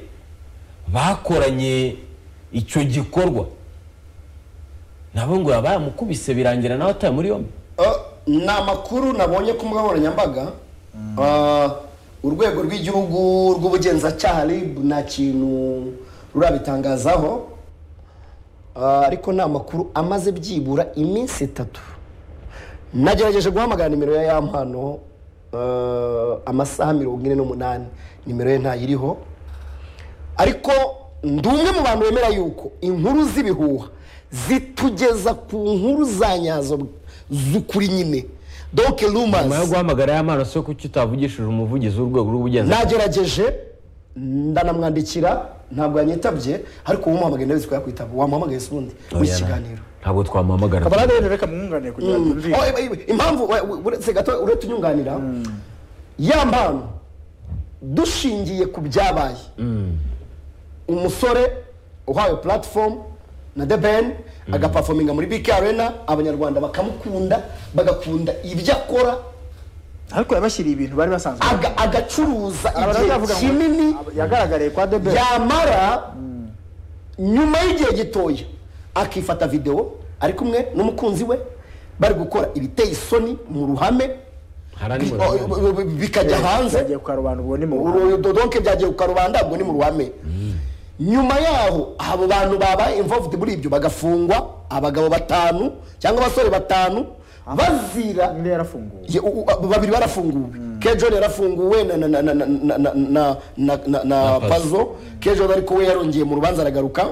bakoranye icyo gikorwa nabo ngo yaba yamukubise birangira nawe ataye muri yombi Ah, ni amakuru nabonye ku mbuga nkoranyambaga Ah, urwego rw'igihugu rw'ubugenzacyaha rib nta kintu rurabitangazaho Ah, ariko ni amakuru amaze byibura iminsi itatu nagerageje guhamagara nimero ya ya mpano ah, amasaha mirongo ine n'umunani nimero ye ntayiriho ariko ndi umwe mu bantu bemera yuko inkuru z'ibihuha zitugeza ku nkuru za nyazo z'ukuri nyine doke nyuma yo rumazi guhamagara y'amana se kuki utavugishije umuvugizi w'urwego rw'ubugenzacyaha nagerageje ndanamwandikira ntabwo yanyitabye ariko umuhamagaye ndabizi ko yakwitaba wamuhamagaye se ubundi mu Oya, iki na- kiganiro ntabwo twamuhamagara kabarade rero reka mwunganire kugira ngo yumvikane. Oh, iba- iba- impamvu we- we- uretse gato uretse unyunganira ya mpamvu dushingiye ku byabaye umusore uhawe platform na the ben agapafominga muri bk arena abanyarwanda bakamukunda bagakunda ibyo akora ariko yabashyiriye ibintu bari basanzwe aga- agacuruza igihe Abaravuga ngo kinini aba- yagaragariye kwa debe yamara nyuma y'igihe gitoya akifata videwo ari kumwe n'umukunzi we bari gukora ibiteye isoni mu ruhame Hara ni bi- mu ruhame. o- o- bikajya hanze yagiye kwa rubanda ubwo ni mu Uru- dodonke byagiye ku karubanda ubwo ni mu ruhame nyuma yaho abo bantu babaye involved muri ibyo bagafungwa abagabo batanu cyangwa abasore batanu bazira undi yarafunguwe Ye- u- u- babiri barafunguwe kejon yarafunguwe na na na na na na na na na na na Pazo. pazo kejon ariko we yarongeye mu rubanza aragaruka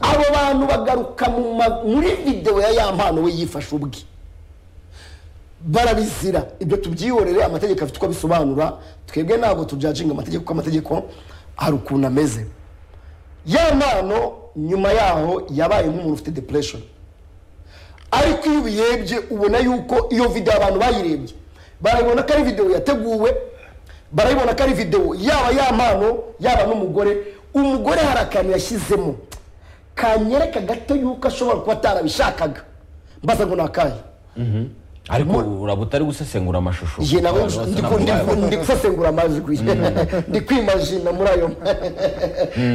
abo bantu bagaruka mu ma- muri videwo ya ya mpano we yifashe ubwe barabizira ibyo tubyihorere amategeko afite uko abisobanura twebwe ntabwo tujajinga amategeko kuko amategeko hari ukuntu ameze ya mpano nyuma yaho yabaye nk'umuntu ufite depression ariko iyo ubirebye ubona yuko iyo videwo abantu bayirebye barayibona ko ari videwo yateguwe barayibona ko ari videwo yaba ya mpano yaba n'umugore umugore hari akantu yashyizemo kanyereka gato yuko ashobora kuba atarabishakaga mbaza ngo ni akahe ariko uraba utari gusesengura amashusho ye nawe Abantu bose ndi- ntabwo ndi- bayazi. ndi gusesengura amajwi ndi kwimajina muri ayo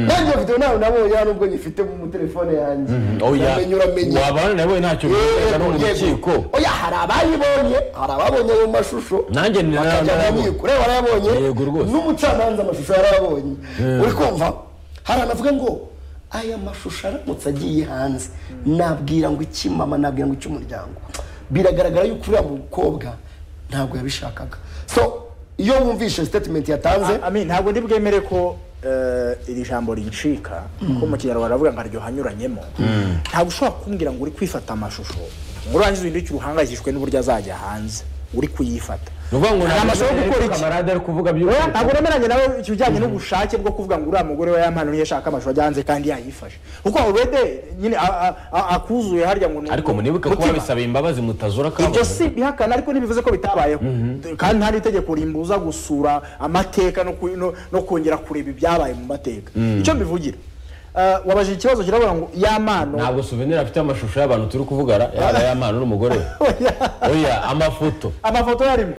nanjye iyo videwo nawe nabonye hano ubwo nyifite mu telefone yanjye oya uramenye uramenye wabana nawe ntacyo bivuga no mu Yego, rukiko yego. oya hari abayibonye hari ababonye ayo mashusho Nanjye ni- bakajya mu narayabonye. nkiko reba warayabonye Yego, rwose. n'umucamanza amashusho yarayabonye uri kumva hari anavuga ngo aya mashusho aramutse agiye hanze nabwira ngo iki mama nabwira ngo icy'umuryango biragaragara yuko uriya mukobwa ntabwo yabishakaga so iyo wumvishe statement yatanze Amin ntabwo ndi bwemere ko eh, iri jambo rincika ko mu kinyarwanda baravuga ngo aryoha anyuranyemo ntabwo ushobora kumbwira ngo uri kwifata amashusho ngo urangize uhindukire uhangayikishijwe n'uburyo azajya hanze uri kuyifata ni ukuvuga ngo Hari amashusho yo gukora iki kamarade ari kuvuga Oya, by'ukuri ntabwo nemeranya nawe ikijyanye n'ubushake bwo kuvuga ngo uriya mugore we yampana niyo yashaka amashusho ajya hanze kandi yayifashe kuko already nyine a- a- a- akuzuye harya ngo ni ariko munibuke ko umutima. wabisabye imbabazi mutazura ibyo kabone si bihakana ariko ntibivuze ko bitabayeho kandi nta n'itegeko rimbuza gusura amateka no ku- no- no kongera kureba ibyabaye mu mateka icyo mbivugira Eh, wabajije ikibazo kiravuga ngo y'amano ntabwo souvenir afite amashusho y'abantu turi kuvugana yaba y'amana n'umugore we oya amafoto amafoto yarimo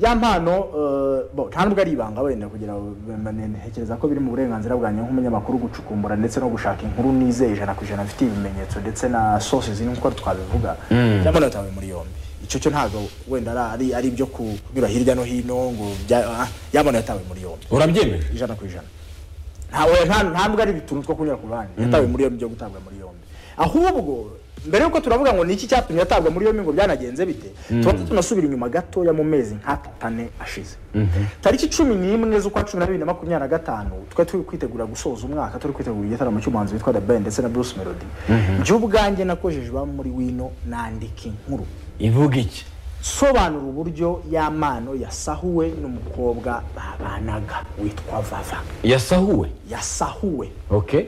ya mpano eh, bo, nta nubwo ari ibanga wenda kugira ngo be- ne- ntekereza ko biri mu burenganzira bwanjye nk'umunyamakuru gucukumbura ndetse no gushaka inkuru nizeye ijana ku ijana mfite ibimenyetso ndetse na sources ziri nk'uko twabivuga cyangwa natawe muri yombi icyo cyo ntabwo wenda ari- ari ari ibyo kunyura hirya no hino ngo bya- ah, yabona yatawe muri yombi urabyemeje ijana ku ijana ntawe ntabwo ari utuntu two kunyura ku ruhande yatawe muri yombi byo gutabwa muri yombi ahubwo mbere y'uko turavuga ngo niki cyatumye yatabwa muri yombi ngo byanagenze bite tubanza tunasubira inyuma gatoya mu mezi nk'atane ashize tariki cumi n'imwe z'ukwa cumi na bibiri na makumyabiri na gatanu twari turi kwitegura gusoza umwaka turi kwitegura igitaramo cy'umuhanzi witwa The Ben ndetse na Bruce Melody njye ubwanjye nakojeje iwabo muri wino nandika inkuru ivuga iki sobanura uburyo y'amano yasahuwe n'umukobwa babanaga witwa vava yasahuwe yasahuwe okay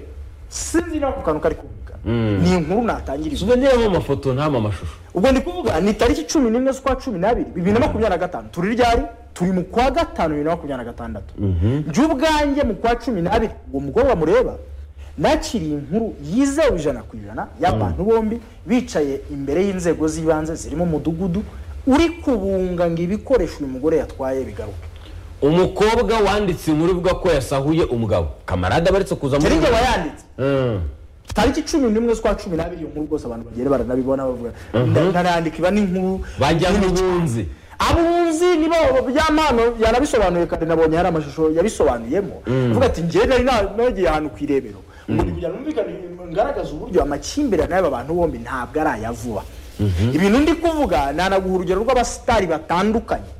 sinzi no ku kantu kari kuvuga ni inkuru natangiriza souvenir mu amafoto nta mu amashusho ubwo ndi kuvuga ni tariki cumi n'imwe z'ukwa cumi n'abiri bibiri na makumyabiri na gatanu turi ryari turi mu kwa gatanu bibiri na makumyabiri na gatandatu njye ubwanjye mu kwa cumi n'abiri uwo mugoroba mureba nakiriye inkuru yizewe ijana ku ijana y'abantu bombi bicaye imbere y'inzego z'ibanze zirimo umudugudu uri kubunga ngo ibikoresho uyu mugore yatwaye bigaruke umukobwa wanditse inkuru ivuga ko yasahuye umugabo kamarade abaretse kuza muri yari njye wayanditse Mm. tariki cumi n'imwe z'ukwa cumi n'abiri iyo nkuru rwose abantu bagenda baranabibona bavuga nda- ndarandika iba n'inkuru bajya nini n'ubunzi abunzi nibo byamano yanabisobanuye kandi nabonye hari amashusho yabisobanuyemo avuga ati njye nari na- nagiye ahantu ku irebero ngo ndi kugira numvikane ngaragaza uburyo amakimbirane y'aba bantu bombi ntabwo ari aya vuba ibintu ndi kuvuga nanaguha urugero rw'abasitari batandukanye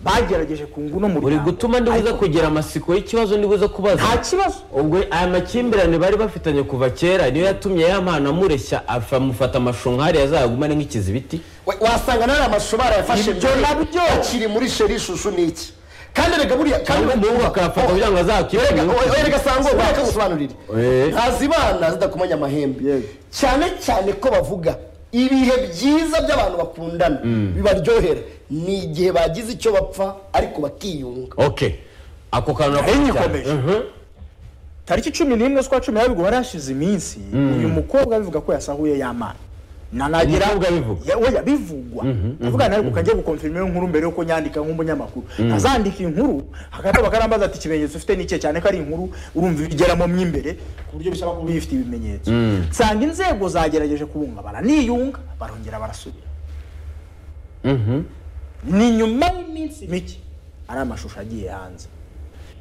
bagerageje ku nguno mu uri muryango. gutuma ndibuza kugira amasiko y'ikibazo ndibuza kubaza nta kibazo ubwo aya makimbirane bari bafitanye kuva kera niyo yatumye ya mpana amureshya afa- amufata amashusho nk'ariya azagumane nk'ikizibiti We- wasanga nari amashusho barayafashe Ibyo mbere, nabyo. akiri muri sheri ishushu ni iki kandi reka buriya kandi cyangwa umuhungu akayafata kugira ngo Erega, azakipime oya, oya, reka sango reka ngusobanurire Eh. ntazibana zidakomanya amahembe Yego. cyane cyane ko bavuga ibihe byiza by'abantu bakundana bibaryohera ni igihe bagize icyo bapfa ariko bakiyunga ok ako kantu Henyi nakuze cyane ikomeje. Mhm. tariki cumi n'imwe z'ukwa cumi n'abiri ubwo hari hashize iminsi uyu mukobwa bivuga ko yasahuye y'amana nanagira Umukobwa abivuga? Ya- oya bivugwa avuga nawe ukajya gukonfirima iyo nkuru mbere yuko nyandika nk'umunyamakuru ntazandika inkuru hagati bakarambaza ati ikimenyetso ufite ni icye cyane ko ari inkuru urumva ibigeramo mo imbere ku buryo bisaba kuba bifite ibimenyetso nsanga inzego zagerageje kubunga baraniyunga barongera barasubira ni nyuma y'iminsi mike ari amashusho agiye hanze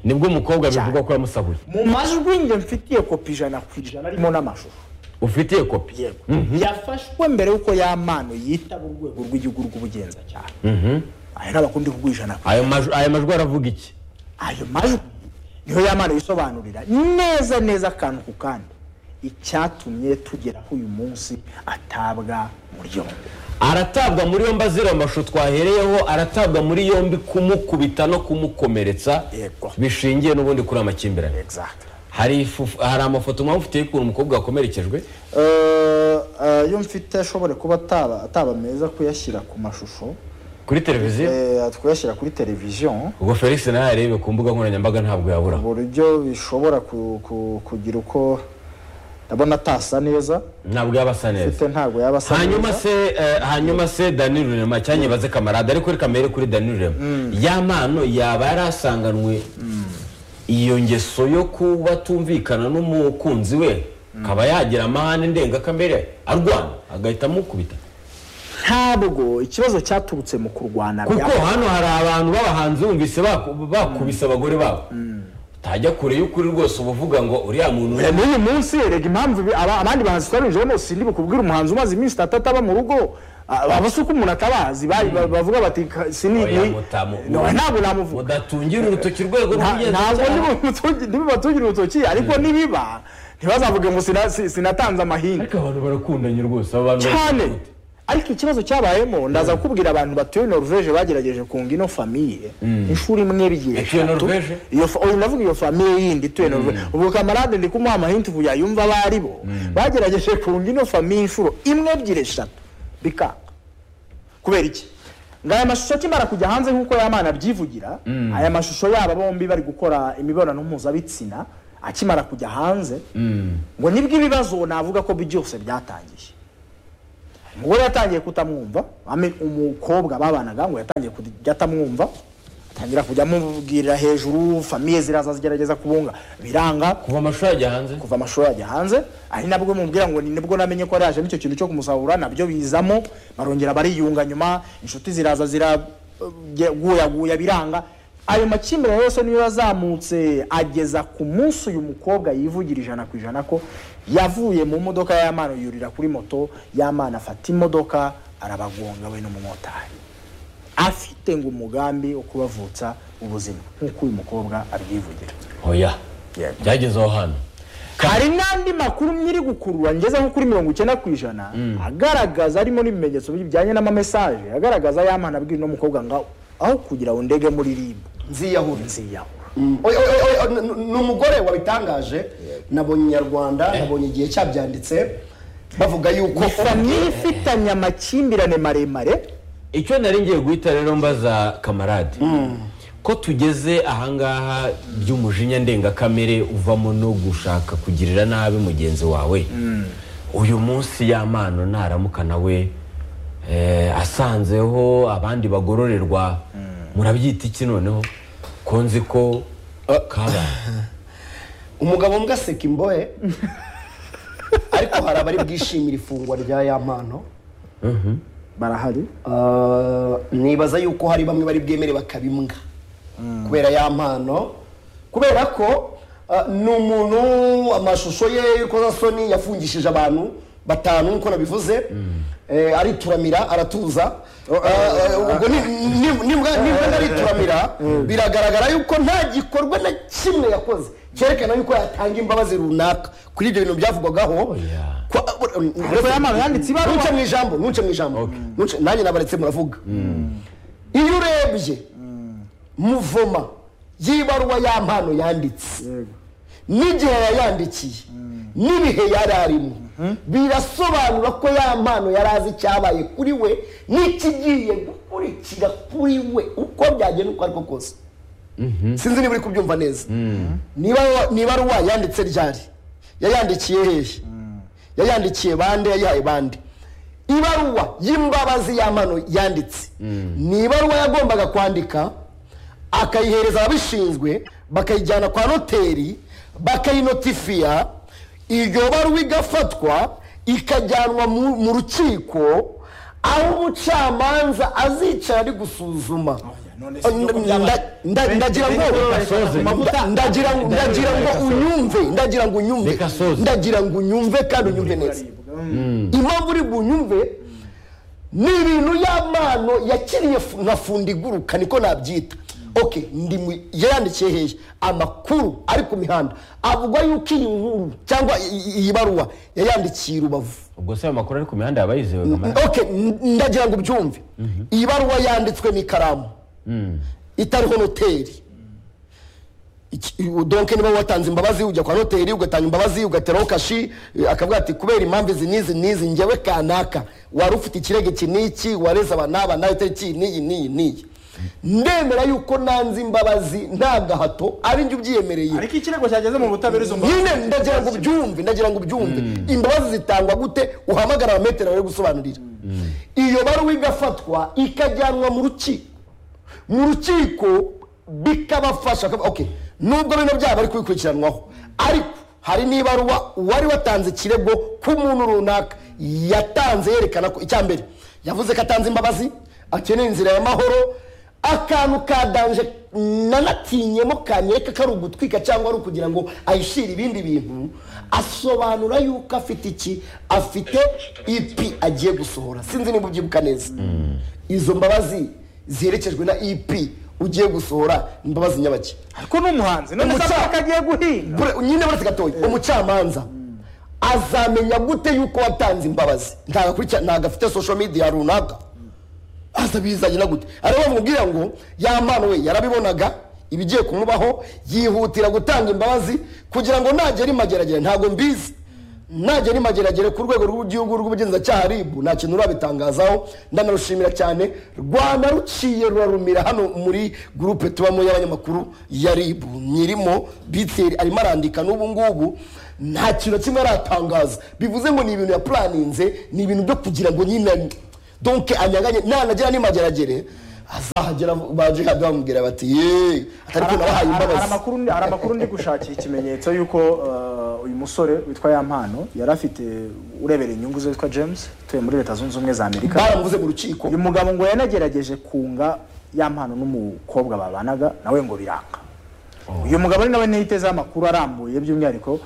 nibwo umukobwa bivuga ko yamusahuye mu majwi njye mfitiye kopi ijana ku ijana arimo n'amashusho ufitiye kopi yego yafashwe mbere y'uko ya mano yitaba urwego rw'igihugu rw'ubugenzacyaha aya ntabwo ndi kuguha ijana ku- ayo maj- ayo majwi aravuga iki ayo majwi niyo ya mano yisobanurira neza neza akantu ku kandi icyatumye tugera aho uyu munsi atabwa muri yombi aratabwa muri yombi azira amashusho twahereyeho aratabwa muri yombi kumukubita no kumukomeretsa Yego. bishingiye n'ubundi kuri amakimbirane exactly hari ifu- hari amafoto mwaba ufite y'ukuntu umukobwa wakomerekejwe iyo mfite ashobora kuba ataba meza kuyashyira ku mashusho kuri televiziyo kuyashyira kuri televiziyo ubwo felix nawe yarebe ku mbuga nkoranyambaga ntabwo yaburaho buryo bishobora ku- ku- kugira uko ndabona atasa neza ntabwo yaba asa neza mfite ntabwo yaba asa hanyuma neza se eh, hanyuma se dani rurema cyanyibaze kamarade ariko reka mbere kuri dani rurema ya mpano yaba yarasanganwe iyo ngeso yo kuba atumvikana n'umukunzi we akaba yagira amahane ndengakamere arwana agahita amukubita ntabwo ikibazo cyaturutse mu kurwana kuko bya- hano hari abantu b'abahanzi bumvise baku- bakubise abagore babo utajya kure y'ukuri rwose uba uvuga ngo uriya muntu Eh, n'uyu munsi erega impamvu ibi- aba- abandi bahanzi twarinjiyemo sindi bukubwira umuhanzi umaze iminsi itatu ataba mu rugo aba si uko umuntu atabazi bari- bavuga bati "Ka- sinini Oya, mutamu- ntabwo namuvuga mudatungira urutoki urwego Nta- ntabwo rw'ingenzi ntibibatungire urutoki ariko nibiba ntibazavuge ngo sina- si- sinatanze amahindu ariko abantu barakundanye rwose abantu cyane ariko ikibazo cyabayemo ndaza kubwira abantu batuye norvege bagerageje kunga ino famiye inshuro imwe bigiye Ituye eshatu. Norvege? Iyo fa- uyu ndavuga iyo famiye yindi ituye norvege ubwo kamarade ndi kumuha amahindu yayumva abo ari bo bagerageje kunga ino famiye inshuro imwe ebyiri eshatu bikanga kubera iki ngo aya mashusho akimara kujya hanze nk'uko yamana abyivugira aya mashusho yaba bombi bari gukora imibonano mpuzabitsina akimara kujya hanze ngo nibwo ibibazo navuga ko byose byatangiye umugore yatangiye kutamwumva ame- umukobwa babanaga ngo yatangiye kujya atamwumva atangira kujya amubwirira hejuru famiye ziraza zigerageza kubunga biranga kuva amashuri ajya hanze kuva amashuri ajya hanze ari nabwo mubwira ngo ni nibwo namenye ko yajemo icyo kintu cyo kumusahura nabyo bizamo barongera bariyunga nyuma inshuti ziraza ziraguyaguya biranga ayo makimbirane yose niyo yazamutse ageza ku munsi uyu mukobwa yivugira ijana ku ijana ko yavuye mu modoka y'amana yurira kuri moto y'amana afata imodoka arabagonga we n'umumotari afite ngo umugambi wo kubavutsa ubuzima nk'uko uyu mukobwa abyivugira oya byageze aho hano hari n'andi makuru nyiri gukurura ngeze nko kuri mirongo icyenda ku ijana agaragaza arimo n'ibimenyetso bijyanye n'amamesaje agaragaza y'amana abwira uno mukobwa ngo aho kugira ngo ndege muri ribu nziyahura nziyahura Oya, oya, oya, oya, n- ni umugore wabitangaje nabonye inyarwanda nabonye igihe cyabyanditse bavuga yuko famiye ifitanye amakimbirane maremare icyo nari ngiye guhita rero mbaza kamarade ko tugeze ahangaha by'umujinya ndengakamere uvamo no gushaka kugirira nabi mugenzi wawe uyu munsi y'amano naramuka nawe eh, asanzeho abandi bagororerwa murabyita iki noneho ko nzi ko kabaye umugabo mbwa seka imbohe ariko hari abari bwishimira ifungwa rya ya mpano barahari Ah, nibaza yuko hari bamwe bari bwemere bakabimbwa kubera ya mpano kubera ko ah, ni umuntu amashusho ye y'urukozasoni yafungishije abantu batanu nk'uko nabivuze Eh, arituramira aratuza Ah, ah, ubwo ni- ni- nibwa nibwa narituramira biragaragara yuko nta gikorwa na kimwe yakoze cyerekana yuko yatanga imbabazi runaka kuri ibyo bintu byavugwagaho yeah. Kwa- Ariko yamaze yanditse ibaruwa. Ntuce mu ijambo ntuce mu ijambo Ntuce- nanjye nabaretse muravuga iyo urebye muvoma y'ibaruwa ya mpano yanditse n'igihe yayandikiye n'ibihe yari arimo birasobanura ko ya mpano yari azi icyabaye kuri we n'ikigiye gukurikira kuri we uko byagenda uko ariko kose sinzi niba uri kubyumva neza niba niba ruwa yanditse ryari yayandikiye hehe yayandikiye bande yayihaye bande ibaruwa y'imbabazi y'amano yanditse ni ibaruwa yagombaga kwandika akayihereza ababishinzwe bakayijyana kwa noteri bakayinotifiya iryo baruwa igafatwa ikajyanwa mu mu rukiko aho umucamanza azicara ari gusuzuma none si nuko byabaye. Nda- nda- ndagira ngo Gasoze. nda- ndagira ngo- ndagira ngo unyumve ndagira ngo unyumve Reka soze. ndagira ngo unyumve kandi unyumve neza impamvu uri bunyumve ni ibintu y'amano yakiriye fu- nka funda iguruka niko nabyita ok ndi mu- yayandikiye hehe amakuru ari ku mihanda avuga yuko iyi nkuru cyangwa iyi- iyi baruwa yayandikiye i rubavu ubwo se ayo makuru ari ku mihanda yaba yizewe kamarade ok n- ndagira ngo ubyumve iyi baruwa yanditswe n'ikaramu itariho noteri Iki- donke niba watanze imbabazi ujya kwa noteri ugatanga imbabazi ugateraho kashi eh, akavuga ati kubera impamvu izi n'izi n'izi ngewe kanaka wari ufite ikirego iki n'iki wareze aba n'aba nawe itariki n'iyi n'iyi n'iyi ndemera yuko nanze imbabazi nta gahato ari njye ubyiyemereye ariko ikirego cyageze mu butabera izo mbabazi nyine ndagira ngo ubyumve ndagira ngo ubyumve imbabazi zitangwa gute uhamagara abametero bari gusobanurira iyo baruwa igafatwa ikajyanwa mu rukiko mu rukiko bikabafasha bakavuga, okay nubwo bino byaba bari kubikurikiranwaho ariko hari n'ibaruwa uwari watanze ikirego ku muntu runaka yatanze yerekana ko icya mbere yavuze ko atanze imbabazi akeneye inzira y'amahoro akantu ka danje nanatinyemo kanyereka ko ari ugutwika cyangwa ari ukugira ngo ayishyire ibindi bintu asobanura yuko afite iki afite ipi agiye gusohora sinzi niba ubyibuka neza izo mbabazi ziherekejwe na ipi ugiye gusohora ni imbabazi nyabake ariko ni umuhanzi none se Umuca- avuga ko agiye guhinga Bure- nyine buretse gatoya umucamanza azamenya gute yuko watanze imbabazi ntago akurikira- ntago afite social media runaka azabizanye na gute ariho bamubwira ngo ya mpano we yarabibonaga ibigiye kumubaho yihutira gutanga imbabazi kugira ngo nagera imageragere ntago mbizi nagera imageragere ku rwego rw'igihugu rw'ubugenzacyaha ribu nta kintu rurabitangazaho ndanarushimira cyane rwanda ruciye rurarumira hano muri gurupe tubamo y'abanyamakuru ya ribu nyirimo biteri arimo arandika n'ubu ngubu nta kintu na kimwe aratangaza bivuze ngo ni ibintu yapuraninze ni ibintu byo kugira ngo nyine donc anyaganye nanagira n'imageragere azahagera baje hadi bamubwira bati ye atari ko nabahaye Hari- hari imbabazi amakuru ndi- hari amakuru ndi gushakira ikimenyetso y'uko eh, uyu musore witwa ya mpano yari afite urebera inyungu ze witwa james utuye muri leta zunze ubumwe za amerika baramuvuze mu rukiko uyu mugabo ngo yanagerageje kunga ya mpano n'umukobwa babanaga nawe ngo biranga uyu mugabo ari nawe ntiyitezeho amakuru arambuye by'umwihariko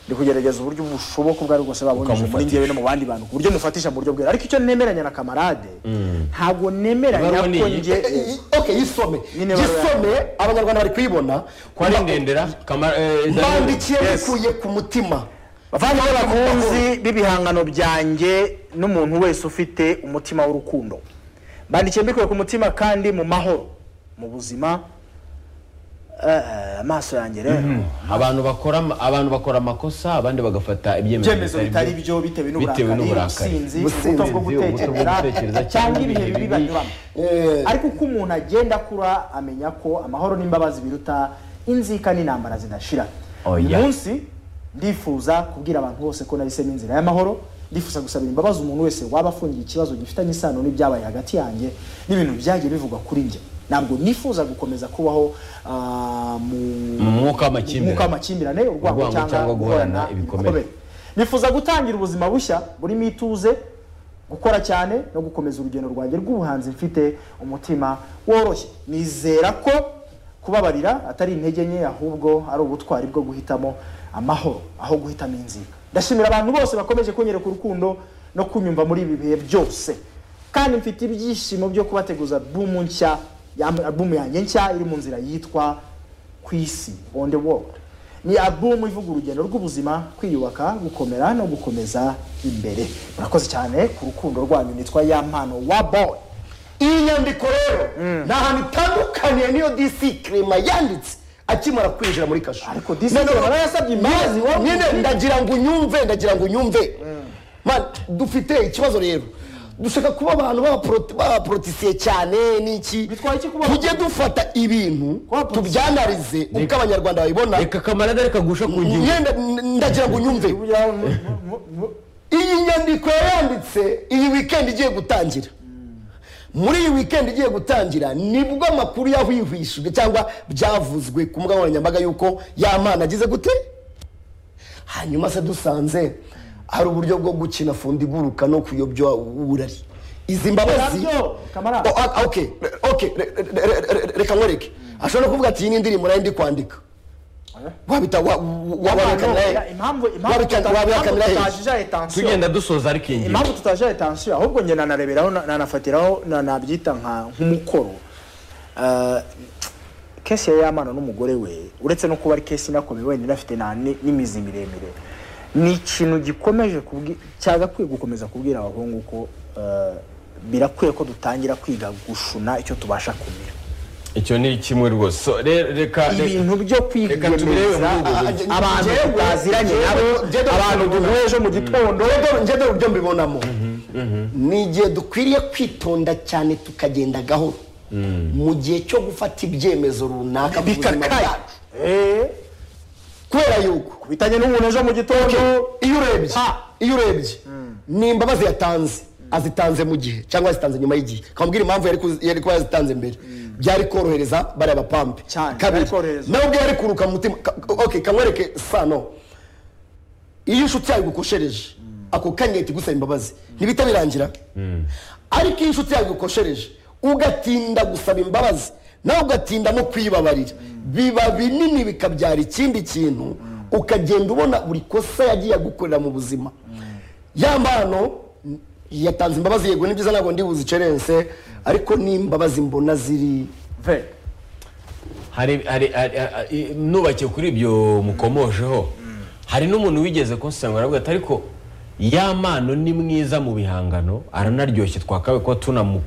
ndi kugerageza uburyo bushoboka ubwo ari bwose babunyujije muri Ukamufatisha. ngewe no mu bandi bantu ku buryo mufatisha mu buryo bwera ariko icyo nemeranya na kamarade ntabwo nemeranya Ibaruwa ni ko iyi? nge Eh, eh, ok yisome Nyine baruwa- yisome abanyarwanda bari kuyibona ko ari ndendera Kamara- eh, Daniel. mbandikiye Yes. bikuye ku mutima bavandimwe bakunzi b'ibihangano byanjye n'umuntu wese ufite umutima w'urukundo bandikiye mbikuye ku mutima kandi mu mahoro mu buzima eh, amaso yanjye rero abantu bakora ama- abantu bakora amakosa abandi bagafata ibyemezo ibyemezo bitari byo bitewe bitewe n'uburakari n'uburakari. ubusinzi Ubusinzi, ubuto bwo ubuto bwo gutekereza gutekereza cyangwa cyangwa ibihe ibihe bibi bibi. banyuramo Eh. ariko uko umuntu agenda akura amenya ko amahoro n'imbabazi biruta inzika n'intambara zidashira uyu Oya. munsi ndifuza kubwira abantu bose ko nahisemo inzira y'amahoro ndifuza gusabira imbabazi umuntu wese waba afungiye ikibazo gifitanye isano n'ibyabaye hagati yanjye n'ibintu byagiye bivugwa kuri njye ntabwo nifuza gukomeza kubaho ah, mu mu mwuka w'amakimbirane. Umwuka w'amakimbirane urwango Urwango cyangwa cyangwa guhorana guhorana ibikomere ibikomere. nifuza gutangira ubuzima bushya burimo ituze gukora cyane no gukomeza urugendo rwanjye rw'ubuhanzi mfite umutima woroshye nizera ko kubabarira atari intege nke ahubwo ari ubutwari bwo guhitamo amahoro aho guhitamo inzira ndashimira abantu bose bakomeje kunyereka urukundo no kunyumva muri ibi bihe byose kandi mfite ibyishimo byo kubateguza albumu nshya ya- albumu yanjye nshya iri mu nzira yitwa ku isi on the world ni alubumu ivuga urugendo rw'ubuzima kwiyubaka gukomera no gukomeza imbere murakoze cyane ku rukundo rwanyu nitwa ya mpano wa boy iyi nyandiko rero nta hantu itandukaniye n'iyo dc kirema yanditse akimara kwinjira muri kasho Ariko DC Noneho- Clement nawe yasabye imbabazi, Nyine- wowe nyine umusirikare. ndagira ngo unyumve ndagira ngo unyumve Man, dufite ikibazo rero dushaka kuba abantu b'abaporoti- b'abaporotisiye cyane n'iki Bitwaye iki kuba- tujye dufata ibintu Kuba abaporotisiye? tubyanarize uko abanyarwanda babibona reka kamarade reka gusha ku ngingo Nyine n- ndagira ngo unyumve Kugira ngo mu- mu- mu- iyi nyandiko yayanditse iyi wikendi igiye gutangira muri iyi wikendi igiye gutangira nibwo amakuru yahwihwishijwe cyangwa byavuzwe ku mbuga nkoranyambaga yuko yamana agize gute hanyuma se dusanze hari uburyo bwo gukina fundiguruka no kuyobya uburari izi mbabazi Nabyo, kamarade. O- a- ok, ok, re- re- re- re- re- reka nkwereke ashobora no kuvuga ati iyi ni indirimbo nayo ndi kwandika wabita wa- wa- wabihakana Impamvu- naye. impamvu Wabika- impamvu wabihakanira he? tutajija etansiyo tugenda dusoza ariko iyi ngingo impamvu tutaje etansiyo ahubwo njye nanareberaho na- nanafatiraho na- nabyita nka nk'umukoro Ah, kesi ya yamana n'umugore we uretse no kuba ari kesi inakomeye wenda inafite na- ni- n'imizi miremire ni ikintu gikomeje kubwi- cyagakwiye gukomeza kubwira abahungu ko ah, birakwiye ko dutangira kwiga gushuna icyo tubasha kumira icyo ni kimwe rwose So, re- reka reka- ibintu byo reka tubirebe muri kwiyemeza ubwo buryo abantu Jewe- tutaziranye nabo jewe- abantu duhuye ejo mu gitondo njye dore ibyo mbibonamo ni igihe dukwiriye kwitonda cyane tukagenda gahoro mu gihe cyo gufata ibyemezo runaka mu buzima bikakaye bwacu. Eh, kubera yuko bitanye n'umuntu ejo mu gitondo iyo urebye Ha. iyo urebye ni imbabazi yatanze azitanze mu gihe cyangwa azitanze nyuma y'igihe kamubwira impamvu yari kuzi- yari kuba yazitanze mbere byari korohereza bariya bapampe Cyane, byari kabiri korohereza. nawe ubwo yari kuruka mu mutima ka- ok kamwereke sano iyo inshuti yawe igukoshereje ako kanya ihita igusaba imbabazi ntibita birangira ariko iyo inshuti yawe igukoshereje ugatinda gusaba imbabazi nawe ugatinda no kwibabarira biba binini bikabyara ikindi kintu ukagenda ubona buri kosa yagiye gukorera mu buzima ya mpano yatanze imbabazi yego ni byiza ntabwo ndi buzicerense ariko ni imbabazi mbona ziri ve hari hari hari- hari- nubakiye kuri ibyo mukomojeho hari n'umuntu wigeze kunsanga aravuga ati ariko ya mano ni mwiza mu bihangano aranaryoshye twakabaye kuba tunamu-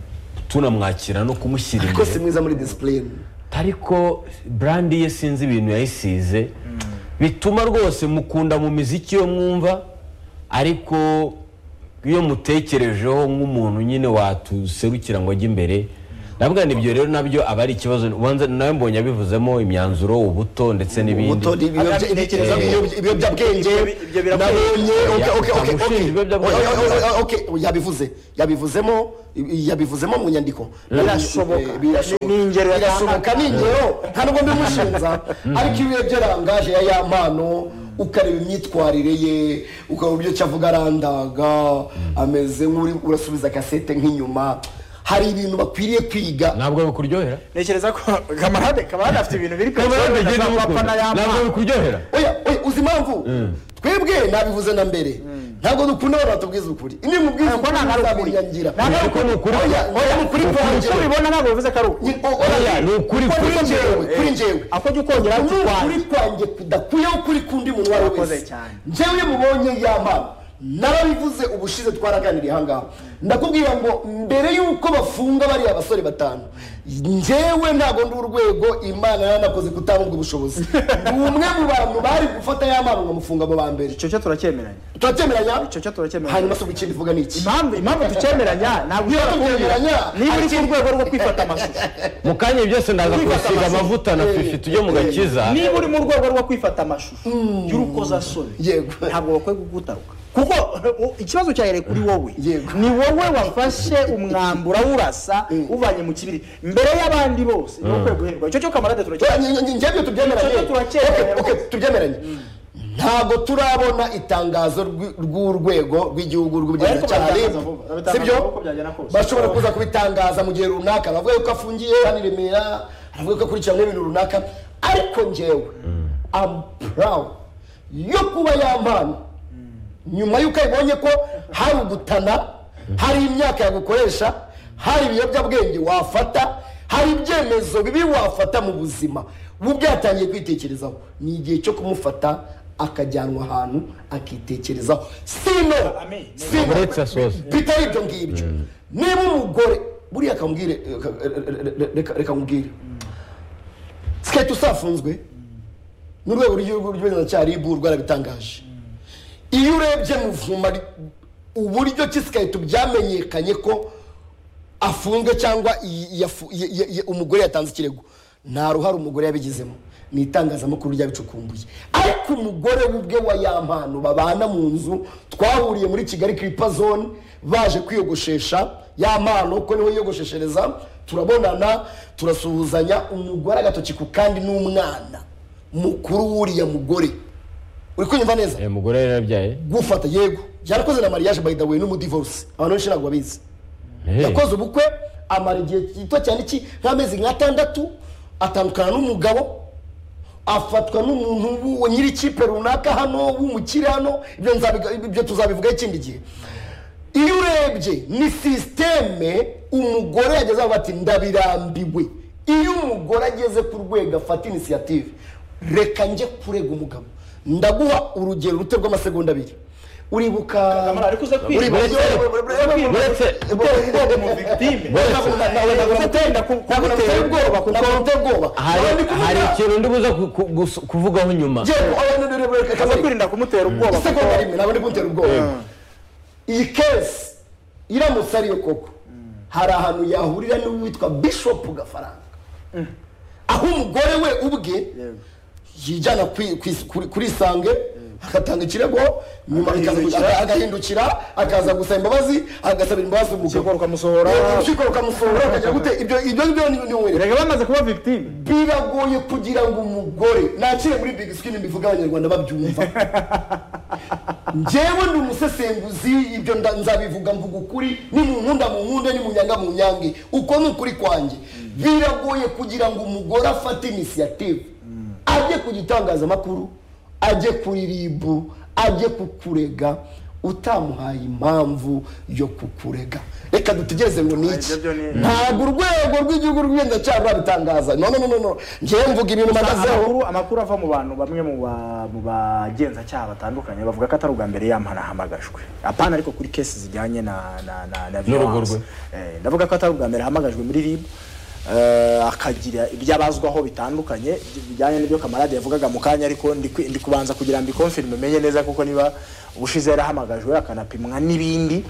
tunamwakira no kumushyira ariko si imbere mwiza muri disipurine ariko burandi ye sinzi ibintu yayisize bituma rwose mukunda mu miziki yo mwumva ariko iyo mutekerejeho nk'umuntu nyine watuserukira ngo ajye imbere nabwo ibyo rero nabyo aba ari ikibazo ubanza nawe mbonye abivuzemo imyanzuro ubuto ndetse n'ibindi ubuto n'ibiyobya- ibitekerezo by'ibiyobya- ibiyobyabwenge Ibyo- ibyo birakwiye. nabonye oke, oke, oke, Abashinzwe oke. ibiyobyabwenge. Oya, oya, oya, oke, yabivuze yabivuzemo yabivuzemo mu nyandiko Birashoboka. Eh, birashoboka. Ni- ni ingero yatanga. birashoboka ni ingero nta nubwo mbimushinza ariko iyo urebye rangaje ya ya mpano ukareba imyitwarire ye ukareba uburyo cyo avuga arandaga ameze nk'uri urasubiza kasete nk'inyuma hari ibintu bakwiriye kwiga ntabwo bikuryohera ntekereza ko kamarade kamarade afite ibintu biri Kamarade kwica agenda za papa amukunda. na ya ntabwo mama bikuryohera oya oya uzi impamvu twebwe nabivuze na mbere ntabwo dukunda abantu batubwiza ukuri iyo mubwiza Ntabwo ukuri ntabwo ari ukuri. ntabwo Ntabwo ari ukuri. oya oya ni ukuri uko pongere ubibona ntabwo bivuze ko ari ukuri Oya, ni ukuri kuri kuri njyewe kuri njyewe ako jya ukongera ni ukuri ukwanjye kwanjye kudakuyeho ukuri kundi muntu uwo ari we Urakoze wese cyane. njyewe iyo mubonye ya mpano narabivuze ubushize twaraganiriye ahangaha ndakubwira ngo mbere y'uko bafunga bariya basore batanu njyewe ntabwo ndi urwego imana yaranakoze kutanga ubwo bushobozi ni umwe mu bantu bari gufata ya mpano ngamufunga mu ba mbere icyo cyo turacyemeranya turacyemeranya Icyo cyo turacyemeranya. hanyuma se ikindi uvuga ni iki impamvu impamvu tucyemeranya ntabwo ushobora kumbwira Tucyemeranya. niba uri ku rwego rwo kwifata amashusho mu kanya byose ndaza kubasiga amavuta na fifi tujye mu gakiza niba uri mu rwego rwo kwifata amashusho y'urukozasoni Yego. ntabwo bakwiye kugutaruka kuko u- ikibazo cyahereye kuri wowe Yego. ni wowe wafashe umwambi urawurasa uvanye mu kibiri mbere y'abandi bose ni ukwiye guhirwa icyo cyo kamarade turakira njyewe Icyo cyo turacyemeranya. tubyemeranye ntabwo turabona itangazo rw'i- rw'urwego rw'igihugu rw'ubugenzacyaha Ariko RIB baratangaza vuba, babitangaza sibyo uko byagenda kose. bashobora kuza kubitangaza mu gihe runaka bavuga yuko afungiye hano i remera bavuga ko akurikiranyweho ibintu runaka ariko njyewe am proud yo kuba yampana nyuma y'uko abibonye ko hari ugutana hari imyaka yagukoresha hari ibiyobyabwenge wafata hari ibyemezo bibi wafata mu buzima ubu byatangiye kwitekerezaho ni igihe cyo kumufata akajyanwa ahantu akitekerezaho sino Amen. sino Uretse asoza. bitari ibyo ngibyo niba umugore buriya akamubwire eh, ka- eh, eh, eh, reka- reka nkubwire siketi usafunzwe n'urwego rw'igihugu rw'ubugenzacyaha rib rwarabitangaje iyo urebye muvuma ri- uburyo ki siketi byamenyekanye ko afunzwe cyangwa i- yafu- ya- ya- ya- umugore yatanze ikirego nta ruhare umugore yabigizemo ni itangazamakuru ryabicukumbuye ariko umugore we ubwe wa ya mpano babana mu nzu twahuriye muri kigali kiripa zone baje kwiyogoshesha ya mpano kuko niho yiyogosheshereza turabonana turasuhuzanya umugore agatoki ku kandi n'umwana mukuru w'uriya mugore uri kunyumva neza Eh, mugore yari yarabyaye gufata yego byarakoze na mariage by the way n'umudivorce abantu benshi ntabwo babizi Eh. yakoze ubukwe amara igihe gito cyane iki nk'amezi nk'atandatu atandukana n'umugabo afatwa n'umuntu w'uwo nyiri ikipe runaka hano w'umukire hano ibyo nzabiga- ibyo tuzabivugaho ikindi gihe iyo urebye ni sisiteme umugore yageze aho bati ndabirambiwe iyo umugore ageze ku rwego afata inisiyative reka njye kurega umugabo ndaguha urugero ruto rw'amasegonda abiri uribuka Kamara, ariko uze kwiga. uretse hari hari ikintu ndi buza ku- ku- gus- kuvugaho nyuma ukaza kwirinda kumutera ubwoba kuko isegonda rimwe ntabwo ndi kuntera ubwoba iyi kesi iramutse ariyo koko hari ahantu yahurira n'uwitwa bishopu gafaranga aho umugore we ubwe yijyana kwi- kwi- kuri- kuri isange agatanga ikirego nyuma bikaza Agahindukira. kugira- agahindukira akaza gusaba imbabazi agasabira imbabazi urukiko umugabo rukamusohora urukiko rukamusohora akagira gute ibyo ibyo ngibyo ni- ni uwere erega bamaze kuba victime biragoye kugira ngo umugore nakire muri big skin mbivuga abanyarwanda babyumva njyewe ndi umusesenguzi ibyo nda- nzabivuga mvuga ukuri ni mu nkunda mu nkunde ni mu nyanga mu nyange uko ni ukuri kwanjye biragoye kugira ngo umugore afate inisiyative ajye ku gitangazamakuru ajye kuri rib ajye kukurega utamuhaye impamvu yo kukurega reka dutegereze ngo ni iki Ibyo byo ni- ntabwo urwego rw'igihugu rw'igenzacyaha rwabitangaza no no no no no njyewe mvuga ibintu mpagazeho amakuru amakuru ava mu bantu bamwe mu ba- mu bagenzacyaha batandukanye bavuga ko atari ubwa mbere yampanahamagajwe apana ariko kuri kesi zijyanye na na na na N'urugo violence. rwe. Eh, ndavuga ko atari ubwa mbere yahamagajwe muri rib eh, akagira ibyo abazwaho bitandukanye bijyanye n'ibyo kamarade yavugaga mu kanya ariko ndi kwi- ndi kubanza kugira ngo ikonfirime menye neza kuko niba ubushize yarahamagajwe akanapimwa n'ibindi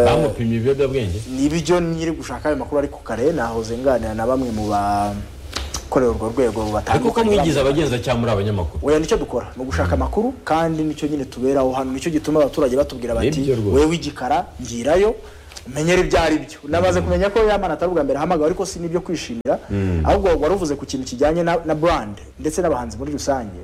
bamupimye ibiyobyabwenge nibyo nyiri gushaka ayo makuru ariko kare nahoze nganira na bamwe mu bakorera urwo rwego ariko ko batandukanye mwigize abagenzacyaha muri abanyamakuru oya nicyo dukora ni ugushaka amakuru kandi nicyo nyine tuberaho hano nicyo gituma abaturage batubwira bati Nibyo rwose. wowe w'igikara ngirayo umenyere ibyo ari byo namaze kumenya ko yamana atari ubwa mbere ahamagawe ariko si n'ibyo kwishimira ahubwo wari uvuze ku kintu kijyanye na, na brand ndetse n'abahanzi muri rusange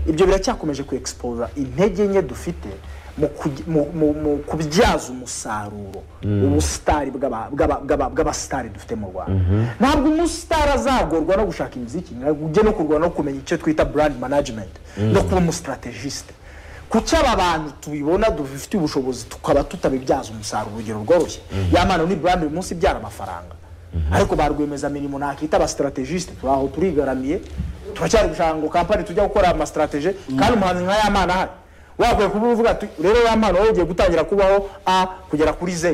ibyo biracyakomeje ku expose intege nke dufite mu, kugi- mu, mu, mu kubyaza umusaruro ubusitari bw'aba- bw'aba- bw'aba- bw'abasitari dufite mu rwanda ntabwo umusitari azagorwa no gushaka imiziki ujye no kurwana no kumenya icyo twita brand management no kuba umustrategiste kuki aba bantu tubibona dufitiye ubushobozi tukaba tutabibyaza umusaruro urugero rworoshye yamana ni brand uyu munsi ibyara amafaranga ariko ba rwiyemezamirimo nakita abasitarategisite turi aho turigaramiye turacyari gushaka ngo kampani tujya gukora amasitarateje kandi umuhanzi nka yamana ahari wakwiye kuba uvuga ati rero yamana wowe ugiye gutangira kubaho a kugera kuri z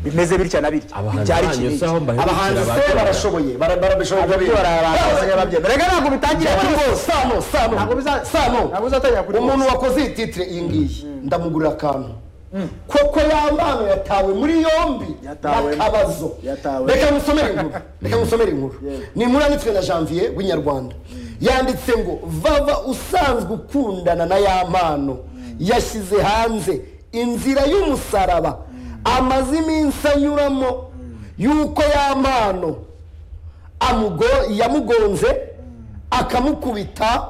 bimeze bitya na bitya Abahanzi Ibyari banyu iki n'iki. si aho mbahemukira abahanzi ba- se barashoboye barashoboye bara- barabishoboye ababyeyi barabanza babyemera reka ntabwo bitangira kuri bose sano Ntabwo sano biza- sano ntabwo bizatangira kuri umuntu bose. wakoze iyi titire iyi ngiyi ndamugurira akantu koko yambano yatawe muri yombi Yatawe. akabazo Yatawe. reka musomere inkuru reka musomere inkuru ni inkuru yanditswe na janvier w'inyarwanda yanditse ngo vava usanzwe ukundana na yampano yashyize hanze inzira y'umusaraba amaze iminsi anyuramo yuko yampano amugo- yamugonze akamukubita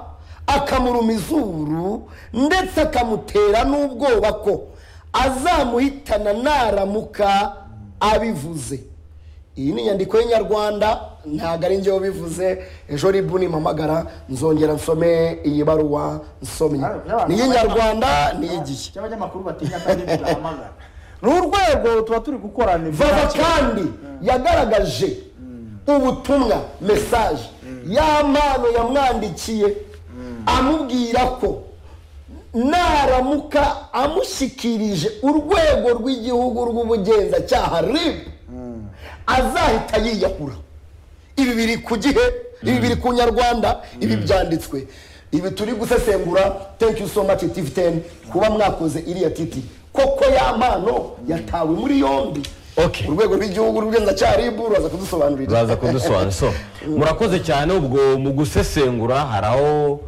akamuruma izuru ndetse akamutera n'ubwoba ko azamuhitana naramuka abivuze iyi ni inyandiko y'inyarwanda ntabwo ari njyewe ubivuze ejo ribu nimpamagara nzongera nsome iyi baruwa nsomye ni iy'inyarwanda ni iy'igihe cy'abanyamakuru batinya kandi birahamagara ni urwego tuba turi gukorana vava kandi yagaragaje ubutumwa mesaje ya mpano yamwandikiye amubwira ko naramuka amushyikirije urwego rw'igihugu rw'ubugenzacyaha rib azahita yiyahura ibi biri ku gihe ibi biri ku nyarwanda ibi byanditswe ibi turi gusesengura thank you so much tv 10 kuba mwakoze iriya titi koko ya mpano yatawe muri yombi Okay. urwego rw'igihugu rw'ubugenzacyaha rib ruraza kudusobanurira uraza kudusobanurira so murakoze cyane ubwo mu gusesengura hari aho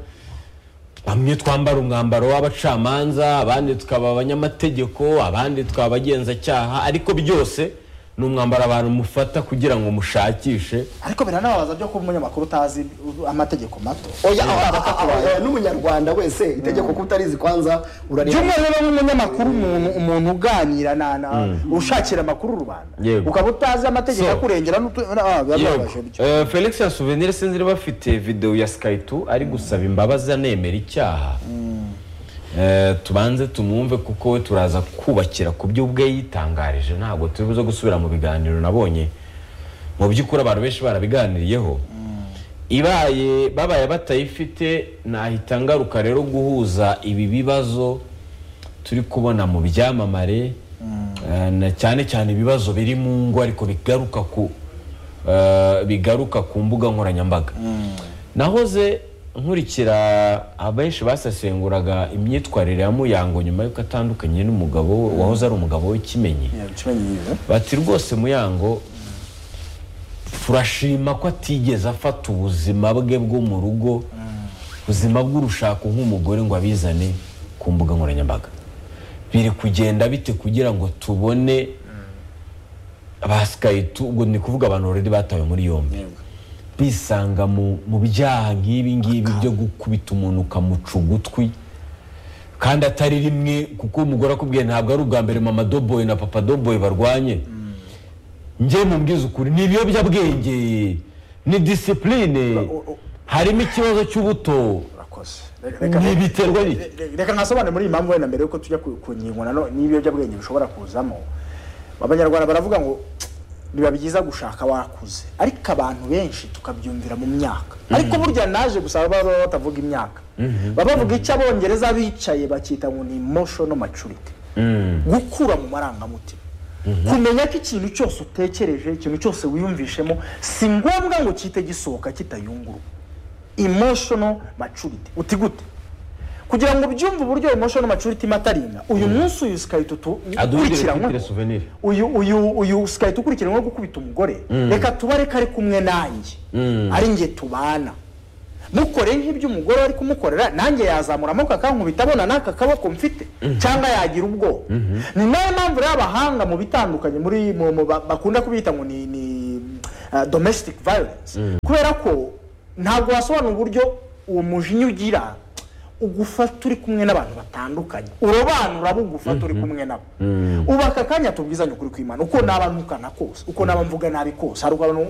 bamwe twambara umwambaro w'abacamanza abandi tukaba abanyamategeko abandi tukaba abagenzacyaha ariko byose ni umwambaro abantu mufata kugira ngo mushakishe ariko biranababaza byo kuba umunyamakuru utazi amategeko mato oya aha, aha, aha, oya, n'umunyarwanda wese itegeko ko utarizi kwanza urarira by'umwihariko nk'umunyamakuru umuntu umuntu uganira na na ushakira amakuru rubanda Yego. ukaba utazi amategeko So. akurengera n'utu ah, biba Yego. bibabaje bityo. Eh, felix ya souvenir sinzi niba afite videwo ya sky 2 ari gusaba imbabazi anemera icyaha Eh, tubanze tumwumve kuko we turaza kubakira ku byo ubwe yitangarije ntabwo turi buze gusubira mu biganiro nabonye mu by'ukuri abantu benshi barabiganiriyeho ibaye babaye batayifite nahita ngaruka rero guhuza ibi bibazo turi kubona mu byamamare eh, na cyane cyane ibibazo biri mu ngo ariko bigaruka ku eh, bigaruka ku mbuga nkoranyambaga nahoze nkurikira abenshi basesenguraga imyitwarire ya muyango nyuma y'uko atandukanye n'umugabo we wahoze ari umugabo we kimenyi Yego, kimenyiyiza. bati rwose muyango turashima ko atigeze afata ubuzima bwe bwo mu rugo ubuzima bw'urushako nk'umugore ngo abizane ku mbuga nkoranyambaga biri kugenda bite kugira ngo tubone ba sikayiti ubwo ni kuvuga abantu already batawe muri yombi bisanga mu mu byaha nk'ibi ngibi byo gukubita umuntu ukamuca ugutwi kandi atari rimwe kuko umugore akubwiye ntabwo ari ubwa mbere mama doboyi na papa doboyi barwanye njye mubwiza ukuri ni ibiyobyabwenge ni disipurine harimo ikibazo cy'ubuto urakoze ntibiterwa n'iki reka ntasobanure muri iyi mpamvu wenda mbere yuko tujya ku ku ngingo nano n'ibiyobyabwenge bishobora kuzamo abanyarwanda baravuga ngo biba byiza gushaka wakuze ariko abantu benshi tukabyumvira mu myaka ariko burya naje gusa baba baba batavuga imyaka baba bavuga icyo abongereza bicaye bakita ngo ni emotional maturity gukura mu marangamutima kumenya ko ikintu cyose utekereje ikintu cyose wiyumvishemo si ngombwa ngo cyite gisohoka kitayungurwa emotional maturity uti gute kugira ngo ubyumve uburyo emotional maturity iba atarinda uyu munsi uyu sikahita utu- aduhugire ukurikiranyweho kuri souvenir uyu uyu uyu sikahita ukurikiranyweho gukubita umugore reka tubare ko ari kumwe nanjye ari njye tubana mukore nk'ibyo umugore ari kumukorera nanjye yazamura amaboko akankubita abona n'aka kaboko mfite cyangwa yagira ubwoba ni nayo mpamvu rero abahanga mu bitandukanye muri mu- mu- ba- bakunda kubita ngo ni ni ah, domestic violence kubera ko ntabwo wasobanura uburyo uwo mujinya ugira ugufata uri kumwe n'abantu batandukanye urobanura abo ugufata uri kumwe nabo ubu aka kanya tubwizanye ukuri kw'imana uko naba ntukana kose uko naba mvuga nabi kose hari abantu